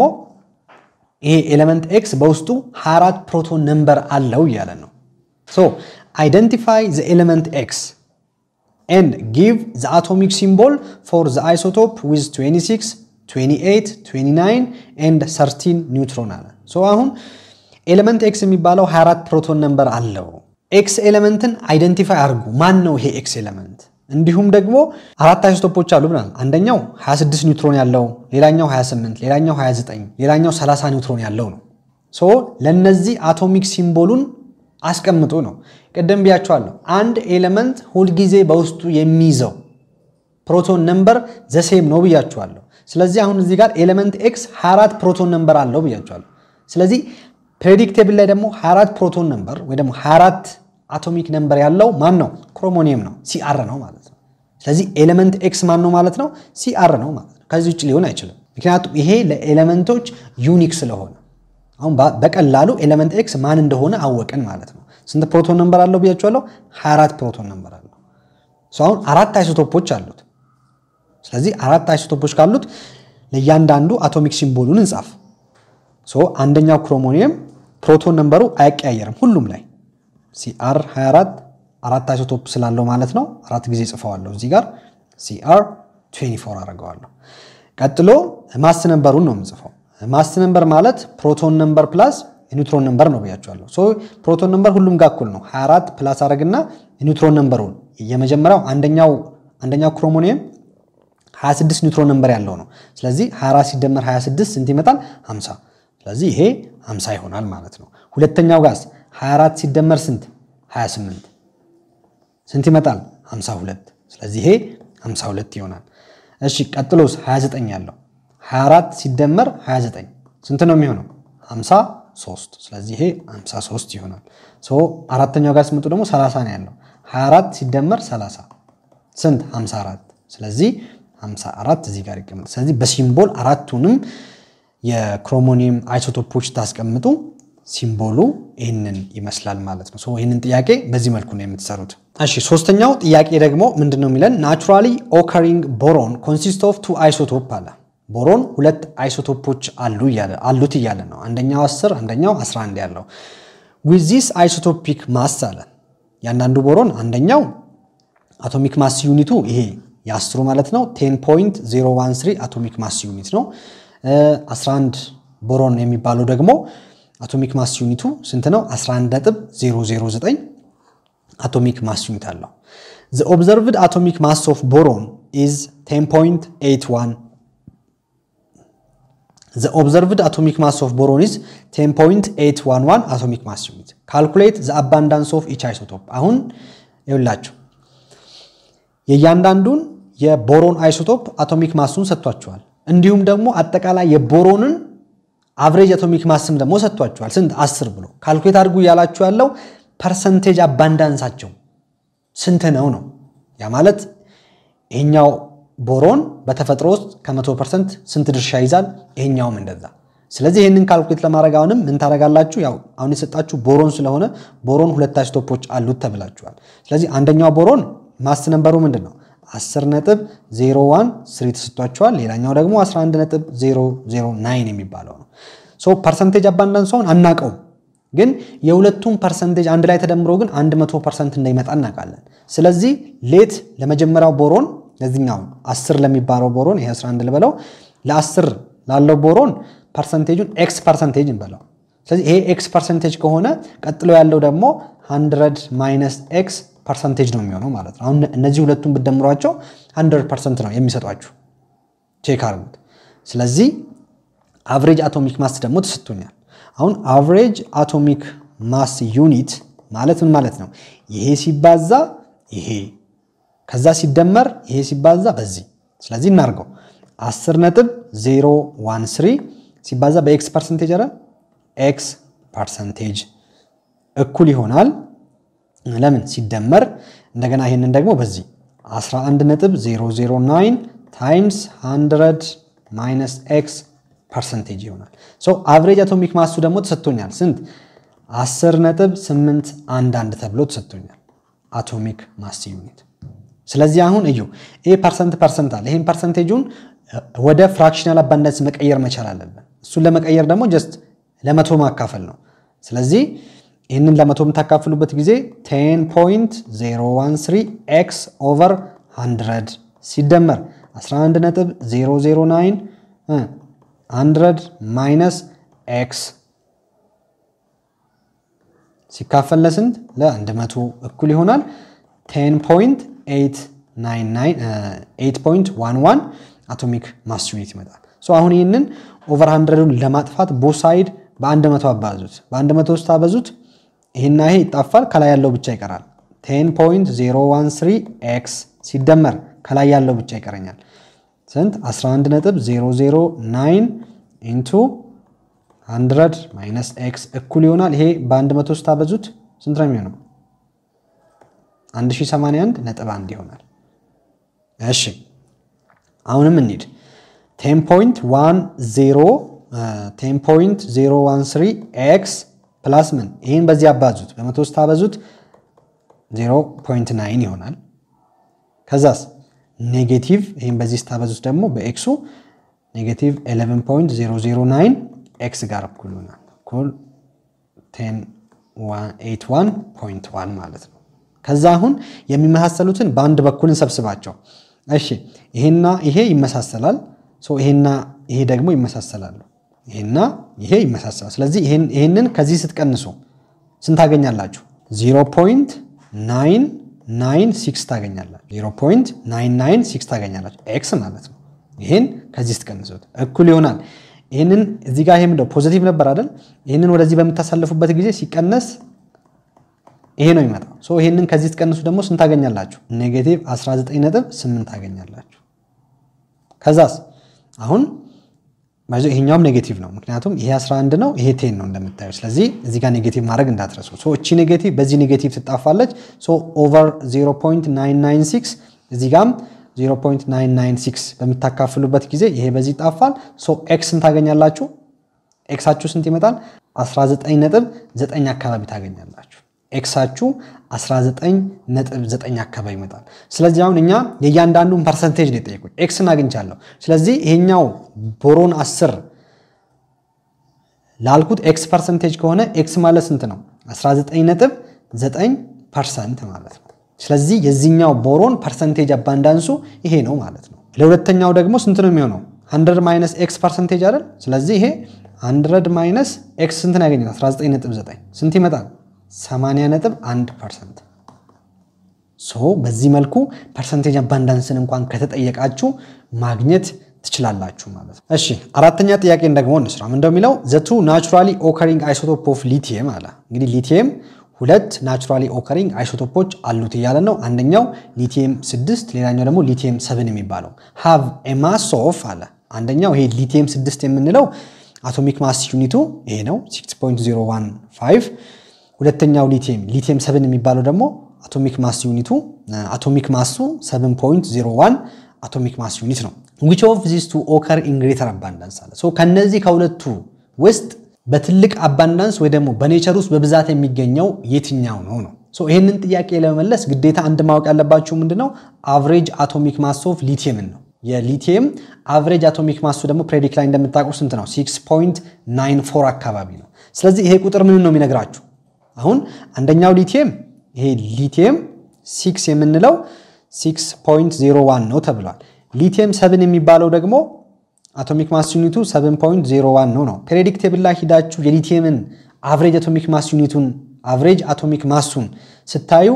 ይሄ ኤሌመንት ኤክስ በውስጡ 24 ፕሮቶን ነምበር አለው እያለ ነው። ሶ አይደንቲፋይ ዘ ኤሌመንት ኤክስ ኤንድ ጊቭ ዘ አቶሚክ ሲምቦል ፎር ዘ አይሶቶፕ ዊዝ 26 28 29 ኤንድ 13 ኒውትሮን አለ። ሶ አሁን ኤሌመንት ኤክስ የሚባለው 24 ፕሮቶን ነምበር አለው። ኤክስ ኤሌመንትን አይደንቲፋይ አድርጉ። ማን ነው ይሄ ኤክስ ኤሌመንት? እንዲሁም ደግሞ አራት አይሶቶፖች አሉ ብናል። አንደኛው 26 ኒውትሮን ያለው፣ ሌላኛው 28፣ ሌላኛው 29፣ ሌላኛው 30 ኒውትሮን ያለው ነው። ሶ ለነዚህ አቶሚክ ሲምቦሉን አስቀምጡ ነው። ቅድም ብያቸዋለሁ። አንድ ኤሌመንት ሁልጊዜ በውስጡ የሚይዘው ፕሮቶን ነምበር ዘሴም ነው ብያቸዋለሁ። ስለዚህ አሁን እዚህ ጋር ኤሌመንት ኤክስ 24 ፕሮቶን ነምበር አለው ብያቸዋለሁ። ስለዚህ ፕሬዲክቴብል ላይ ደግሞ 24 ፕሮቶን ነምበር ወይ ደግሞ 24 አቶሚክ ነምበር ያለው ማን ነው? ክሮሞኒየም ነው፣ ሲአር ነው ማለት ነው። ስለዚህ ኤሌመንት ኤክስ ማን ነው ማለት ነው? ሲአር ነው ማለት ነው። ከዚህ ውጭ ሊሆን አይችልም። ምክንያቱም ይሄ ለኤሌመንቶች ዩኒክ ስለሆነ አሁን በቀላሉ ኤሌመንት ኤክስ ማን እንደሆነ አወቅን ማለት ነው። ስንት ፕሮቶን ነምበር አለው ብያቸዋለሁ? 24 ፕሮቶን ነምበር አለው። አሁን አራት አይሶቶፖች አሉት። ስለዚህ አራት አይሶቶፖች ካሉት ለእያንዳንዱ አቶሚክ ሲምቦሉን እንጻፍ። አንደኛው ክሮሞኒየም ፕሮቶን ነምበሩ አይቀያየርም ሁሉም ላይ ሲአር 24 አራት አይሶቶፕ ስላለው ማለት ነው። አራት ጊዜ ጽፈዋለሁ እዚህ ጋር ሲአር 24 አደርገዋለሁ። ቀጥሎ ማስ ነምበሩን ነው የምጽፈው። ማስ ነምበር ማለት ፕሮቶን ነምበር ፕላስ ኒውትሮን ነምበር ነው ብያቸዋለሁ። ሶ ፕሮቶን ነምበር ሁሉም ጋር እኩል ነው። 24 ፕላስ አድርግና ኒውትሮን ነምበሩን የመጀመሪያው አንደኛው አንደኛው ክሮሞኒየም 26 ኒውትሮን ነምበር ያለው ነው። ስለዚህ 24 ሲደመር 26 ስንት ይመጣል? 50። ስለዚህ ይሄ 50 ይሆናል ማለት ነው። ሁለተኛው ጋዝ 24 ሲደመር ስንት? 28 ስንት ይመጣል? 52። ስለዚህ ይሄ 52 ይሆናል። እሺ ቀጥሎስ 29 ያለው 24 ሲደመር 29 ስንት ነው የሚሆነው? 53 ስለዚህ ይሄ 53 ይሆናል። አራተኛው ጋር ስመጡ ደግሞ 30 ነው ያለው 24 ሲደመር 30 ስንት 54 ስለዚህ 54 እዚህ ጋር ይቀመጥ። ስለዚህ በሲምቦል አራቱንም የክሮሞኒየም አይሶቶፖች ታስቀምጡ ሲምቦሉ ይህንን ይመስላል ማለት ነው። ይህንን ጥያቄ በዚህ መልኩ ነው የምትሰሩት። እሺ ሶስተኛው ጥያቄ ደግሞ ምንድን ነው የሚለን ናቹራሊ ኦከሪንግ ቦሮን ኮንሲስት ኦፍ ቱ አይሶቶፕ አለ። ቦሮን ሁለት አይሶቶፖች አሉ አሉት እያለ ነው። አንደኛው 10 አንደኛው 11 ያለው ዊዝ ዚስ አይሶቶፒክ ማስ አለ። ያንዳንዱ ቦሮን አንደኛው አቶሚክ ማስ ዩኒቱ ይሄ የአስሩ ማለት ነው 10.013 አቶሚክ ማስ ዩኒት ነው። 11 ቦሮን የሚባለው ደግሞ አቶሚክ ማስ ዩኒቱ ስንት ነው? 11.009 አቶሚክ ማስ ዩኒት አለው። ዘ ኦብዘርቭድ አቶሚክ ማስ ኦፍ ቦሮን ኢዝ 10.81 ዘ ኦብዘርቭድ አቶሚክ ማስ ኦፍ ቦሮን ኢዝ 10.811 አቶሚክ ማስ ዩኒት ካልኩሌት ዘ አባንዳንስ ኦፍ ኢች አይሶቶፕ። አሁን ይውላችሁ የእያንዳንዱን የቦሮን አይሶቶፕ አቶሚክ ማሱን ሰጥቷቸዋል። እንዲሁም ደግሞ አጠቃላይ የቦሮንን አቭሬጅ አቶሚክ ማስም ደግሞ ሰጥቷቸዋል። ስንት አስር ብሎ ካልኩሌት አድርጉ እያላችሁ ያለው ፐርሰንቴጅ አባንዳንሳቸው ስንት ነው ነው። ያ ማለት ይሄኛው ቦሮን በተፈጥሮ ውስጥ ከመቶ ፐርሰንት ስንት ድርሻ ይዛል፣ ይሄኛውም እንደዛ። ስለዚህ ይህንን ካልኩሌት ለማድረግ አሁንም ምን ታደርጋላችሁ? ያው አሁን የሰጣችሁ ቦሮን ስለሆነ ቦሮን ሁለት አይሶቶፖች አሉት ተብላችኋል። ስለዚህ አንደኛው ቦሮን ማስ ነንበሩ ምንድን ነው? 10 ነጥብ 01 ስሪ ተሰጥቷቸዋል። ሌላኛው ደግሞ 11 ነጥብ 009 የሚባለው ነው። ሶ ፐርሰንቴጅ አባንዳንሷን አናቀውም፣ ግን የሁለቱም ፐርሰንቴጅ አንድ ላይ ተደምሮ ግን 100 ፐርሰንት እንደሚመጣ እናውቃለን። ስለዚህ ሌት ለመጀመሪያው ቦሮን ለዚኛው 10 ለሚባለው ቦሮን ይሄ 11 ልበለው ለ10 ላለው ቦሮን ፐርሰንቴጁን ኤክስ ፐርሰንቴጅ እንበለው። ስለዚህ ይሄ ኤክስ ፐርሰንቴጅ ከሆነ ቀጥሎ ያለው ደግሞ 100 ማይነስ ኤክስ ፐርሰንቴጅ ነው የሚሆነው ማለት ነው። አሁን እነዚህ ሁለቱን ብትደምሯቸው 100 ፐርሰንት ነው የሚሰጧችሁ። ቼክ አድርጉት። ስለዚህ አቨሬጅ አቶሚክ ማስ ደግሞ ተሰጥቶኛል። አሁን አቨሬጅ አቶሚክ ማስ ዩኒት ማለት ምን ማለት ነው? ይሄ ሲባዛ ይሄ ከዛ ሲደመር ይሄ ሲባዛ በዚህ ስለዚህ እናርገው 10 ነጥብ 013 ሲባዛ በኤክስ ፐርሰንቴጅ አረ ኤክስ ፐርሰንቴጅ እኩል ይሆናል ለምን ሲደመር እንደገና ይህንን ደግሞ በዚህ 11.009 ታይምስ 100 ማይነስ ኤክስ ፐርሰንቴጅ ይሆናል። አቨሬጅ አቶሚክ ማሱ ደግሞ ተሰጥቶኛል። ስንት 10.811 ተብሎ ተሰጥቶኛል አቶሚክ ማስ ዩኒት። ስለዚህ አሁን እዩ ይሄ ፐርሰንት ፐርሰንት አለ። ይህን ፐርሰንቴጁን ወደ ፍራክሽናል አባንዳንስ መቀየር መቻል አለብን። እሱን ለመቀየር ደግሞ ጀስት ለመቶ ማካፈል ነው። ስለዚህ ይህንን ለመቶ የምታካፍሉበት ጊዜ 10.013 ኤክስ ኦቨር 100 ሲደመር 11.009 100 ማይነስ ኤክስ ሲካፈል ለስንት ለ100 እኩል ይሆናል 10.811 አቶሚክ ማስ ዩኒት ይመጣል። አሁን ይህንን ኦቨር 100ን ለማጥፋት ቦሳይድ በ100 አባዙት። በ100 ውስጥ አበዙት ይህና ይሄ ይጣፋል። ከላይ ያለው ብቻ ይቀራል። 10.013 ኤክስ ሲደመር ከላይ ያለው ብቻ ይቀረኛል። ስንት 11.009 ኢንቱ 100 ማይነስ ኤክስ እኩል ይሆናል። ይሄ በ100 ውስጥ አበዙት ስንት ነው የሚሆነው? 1081 ነጥብ 1 ይሆናል። እሺ አሁንም እንሂድ 10.013 ኤክስ ፕላስ ምን ይህን በዚህ አባዙት በመቶ ውስጥ አበዙት 0.9 ይሆናል። ከዛስ ኔጌቲቭ ይህን በዚህ ስታበዙት ደግሞ በኤክሱ ኔጌቲቭ 11.009 ኤክስ ጋር እኩል ይሆናል። እኩል 1081.1 ማለት ነው። ከዛ አሁን የሚመሳሰሉትን በአንድ በኩል እንሰብስባቸው። እሺ ይሄና ይሄ ይመሳሰላል። ይሄና ይሄ ደግሞ ይመሳሰላሉ። ይሄና ይሄ ይመሳሰላል። ስለዚህ ይሄንን ከዚህ ስትቀንሱ ስንት ታገኛላችሁ? 0.996 ታገኛላችሁ። 0.996 ታገኛላችሁ ኤክስ ማለት ነው። ይህን ከዚህ ስትቀንሱት እኩል ይሆናል። ይህንን እዚህ ጋር ይሄ ምንድነው ፖዚቲቭ ነበር አይደል? ይህንን ወደዚህ በምታሳልፉበት ጊዜ ሲቀነስ ይሄ ነው የሚመጣው። ሶ ይሄንን ከዚህ ስትቀንሱ ደግሞ ስንት ታገኛላችሁ? ኔጌቲቭ 19.8 ታገኛላችሁ። ከዛስ አሁን ይሄኛውም ኔጌቲቭ ነው፣ ምክንያቱም ይሄ 11 ነው፣ ይሄ ቴን ነው እንደምታዩ። ስለዚህ እዚህ ጋር ኔጌቲቭ ማድረግ እንዳትረሱ። ሶ እቺ ኔጌቲቭ በዚህ ኔጌቲቭ ትጣፋለች። ሶ ኦቨር 0.996 እዚህ ጋም 0.996 በምታካፍሉበት ጊዜ ይሄ በዚህ ይጣፋል። ሶ ኤክስን ታገኛላችሁ። ኤክሳችሁ ስንት ይመጣል? 19.9 አካባቢ ታገኛላችሁ። ኤክሳችሁ 19.9 አካባቢ ይመጣል። ስለዚህ አሁን እኛ የእያንዳንዱን ፐርሰንቴጅ ነው የጠየቁኝ። ኤክስን አግኝቻለሁ። ስለዚህ ይሄኛው ቦሮን 10 ላልኩት ኤክስ ፐርሰንቴጅ ከሆነ ኤክስ ማለት ስንት ነው? 19.9 ፐርሰንት ማለት ነው። ስለዚህ የዚህኛው ቦሮን ፐርሰንቴጅ አባንዳንሱ ይሄ ነው ማለት ነው። ለሁለተኛው ደግሞ ስንት ነው የሚሆነው? 100 ማይነስ ኤክስ ፐርሰንቴጅ አይደል? ስለዚህ ይሄ 100 ማይነስ ኤክስ ስንት ነው ያገኘው? 19.9 ስንት ይመጣል? 80.1 ፐርሰንት። ሶ በዚህ መልኩ ፐርሰንቴጅ አባንዳንስን እንኳን ከተጠየቃችሁ ማግኘት ትችላላችሁ ማለት ነው። እሺ አራተኛ ጥያቄን ደግሞ እንስራ። ምን እንደሚለው ዘቱ ናቹራሊ ኦከሪንግ አይሶቶፕ ኦፍ ሊቲየም አለ። እንግዲህ ሊቲየም ሁለት ናቹራሊ ኦከሪንግ አይሶቶፖች አሉት እያለ ነው። አንደኛው ሊቲየም 6 ሌላኛው ደግሞ ሊቲየም 7 የሚባለው ሃቭ ኤ ማስ ኦፍ አለ። አንደኛው ይሄ ሊቲየም 6 የምንለው አቶሚክ ማስ ዩኒቱ ይሄ ነው 6.015 ሁለተኛው ሊቲየም ሊቲየም 7 የሚባለው ደግሞ አቶሚክ ማስ ዩኒቱ አቶሚክ ማሱ 7.01 አቶሚክ ማስ ዩኒት ነው። ዊች ኦፍ ዚስ ቱ ኦከር ኢን ግሬተር አባንዳንስ አለ። ሶ ከነዚህ ከሁለቱ ውስጥ በትልቅ አባንዳንስ ወይ ደግሞ በኔቸር ውስጥ በብዛት የሚገኘው የትኛው ነው ነው። ሶ ይህንን ጥያቄ ለመመለስ ግዴታ አንድ ማወቅ ያለባችሁ ምንድነው አቭሬጅ አቶሚክ ማስ ኦፍ ሊቲየምን ነው። የሊቲየም አቭሬጅ አቶሚክ ማሱ ደግሞ ፕሬዲክ ላይ እንደምታውቁ ስንት ነው? 6.94 አካባቢ ነው። ስለዚህ ይሄ ቁጥር ምን ነው የሚነግራችሁ? አሁን አንደኛው ሊቲየም ይሄ ሊቲየም 6 የምንለው 6.01 ነው ተብሏል። ሊቲየም 7 የሚባለው ደግሞ አቶሚክ ማስ ዩኒቱ 7.01 ነው ነው። ፔሪዮዲክ ቴብል ላይ ሂዳችሁ የሊቲየምን አቭሬጅ አቶሚክ ማስ ዩኒቱን አቭሬጅ አቶሚክ ማሱን ስታዩ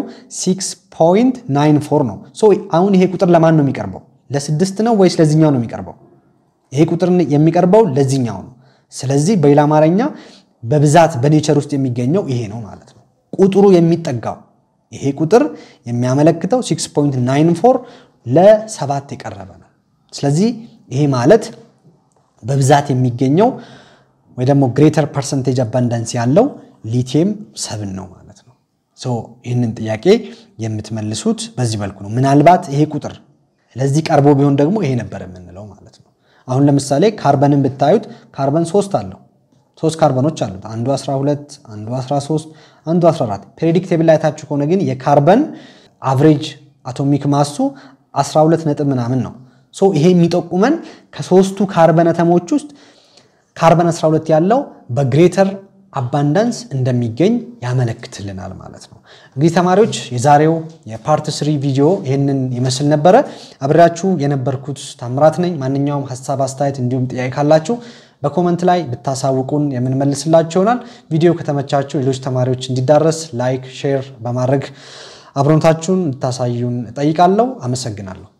6.94 ነው። ሶ አሁን ይሄ ቁጥር ለማን ነው የሚቀርበው? ለስድስት ነው ወይስ ለዚህኛው ነው የሚቀርበው? ይሄ ቁጥር የሚቀርበው ለዚህኛው ነው። ስለዚህ በሌላ አማርኛ በብዛት በኔቸር ውስጥ የሚገኘው ይሄ ነው ማለት ነው። ቁጥሩ የሚጠጋው ይሄ ቁጥር የሚያመለክተው 6.94 ለሰባት የቀረበ ነው። ስለዚህ ይሄ ማለት በብዛት የሚገኘው ወይ ደግሞ ግሬተር ፐርሰንቴጅ አባንዳንስ ያለው ሊቲየም ሰብን ነው ማለት ነው። ይህንን ጥያቄ የምትመልሱት በዚህ መልኩ ነው። ምናልባት ይሄ ቁጥር ለዚህ ቀርቦ ቢሆን ደግሞ ይሄ ነበር የምንለው ማለት ነው። አሁን ለምሳሌ ካርበንን ብታዩት ካርበን ሶስት አለው ሶስት ካርበኖች አሉት። አንዱ 12፣ አንዱ 13፣ አንዱ 14። ፔሪዮዲክ ቴብል ላይ ታችሁ ከሆነ ግን የካርበን አቭሬጅ አቶሚክ ማሱ 12 ነጥብ ምናምን ነው። ሶ ይሄ የሚጠቁመን ከሶስቱ ካርበን አተሞች ውስጥ ካርበን 12 ያለው በግሬተር አባንዳንስ እንደሚገኝ ያመለክትልናል ማለት ነው። እንግዲህ ተማሪዎች የዛሬው የፓርት ስሪ ቪዲዮ ይህንን ይመስል ነበረ። አብሬያችሁ የነበርኩት ታምራት ነኝ። ማንኛውም ሀሳብ፣ አስተያየት እንዲሁም ጥያቄ ካላችሁ በኮመንት ላይ ብታሳውቁን የምንመልስላችሁ ይሆናል። ቪዲዮ ከተመቻችሁ ሌሎች ተማሪዎች እንዲዳረስ ላይክ፣ ሼር በማድረግ አብሮነታችሁን እንድታሳዩን እጠይቃለሁ። አመሰግናለሁ።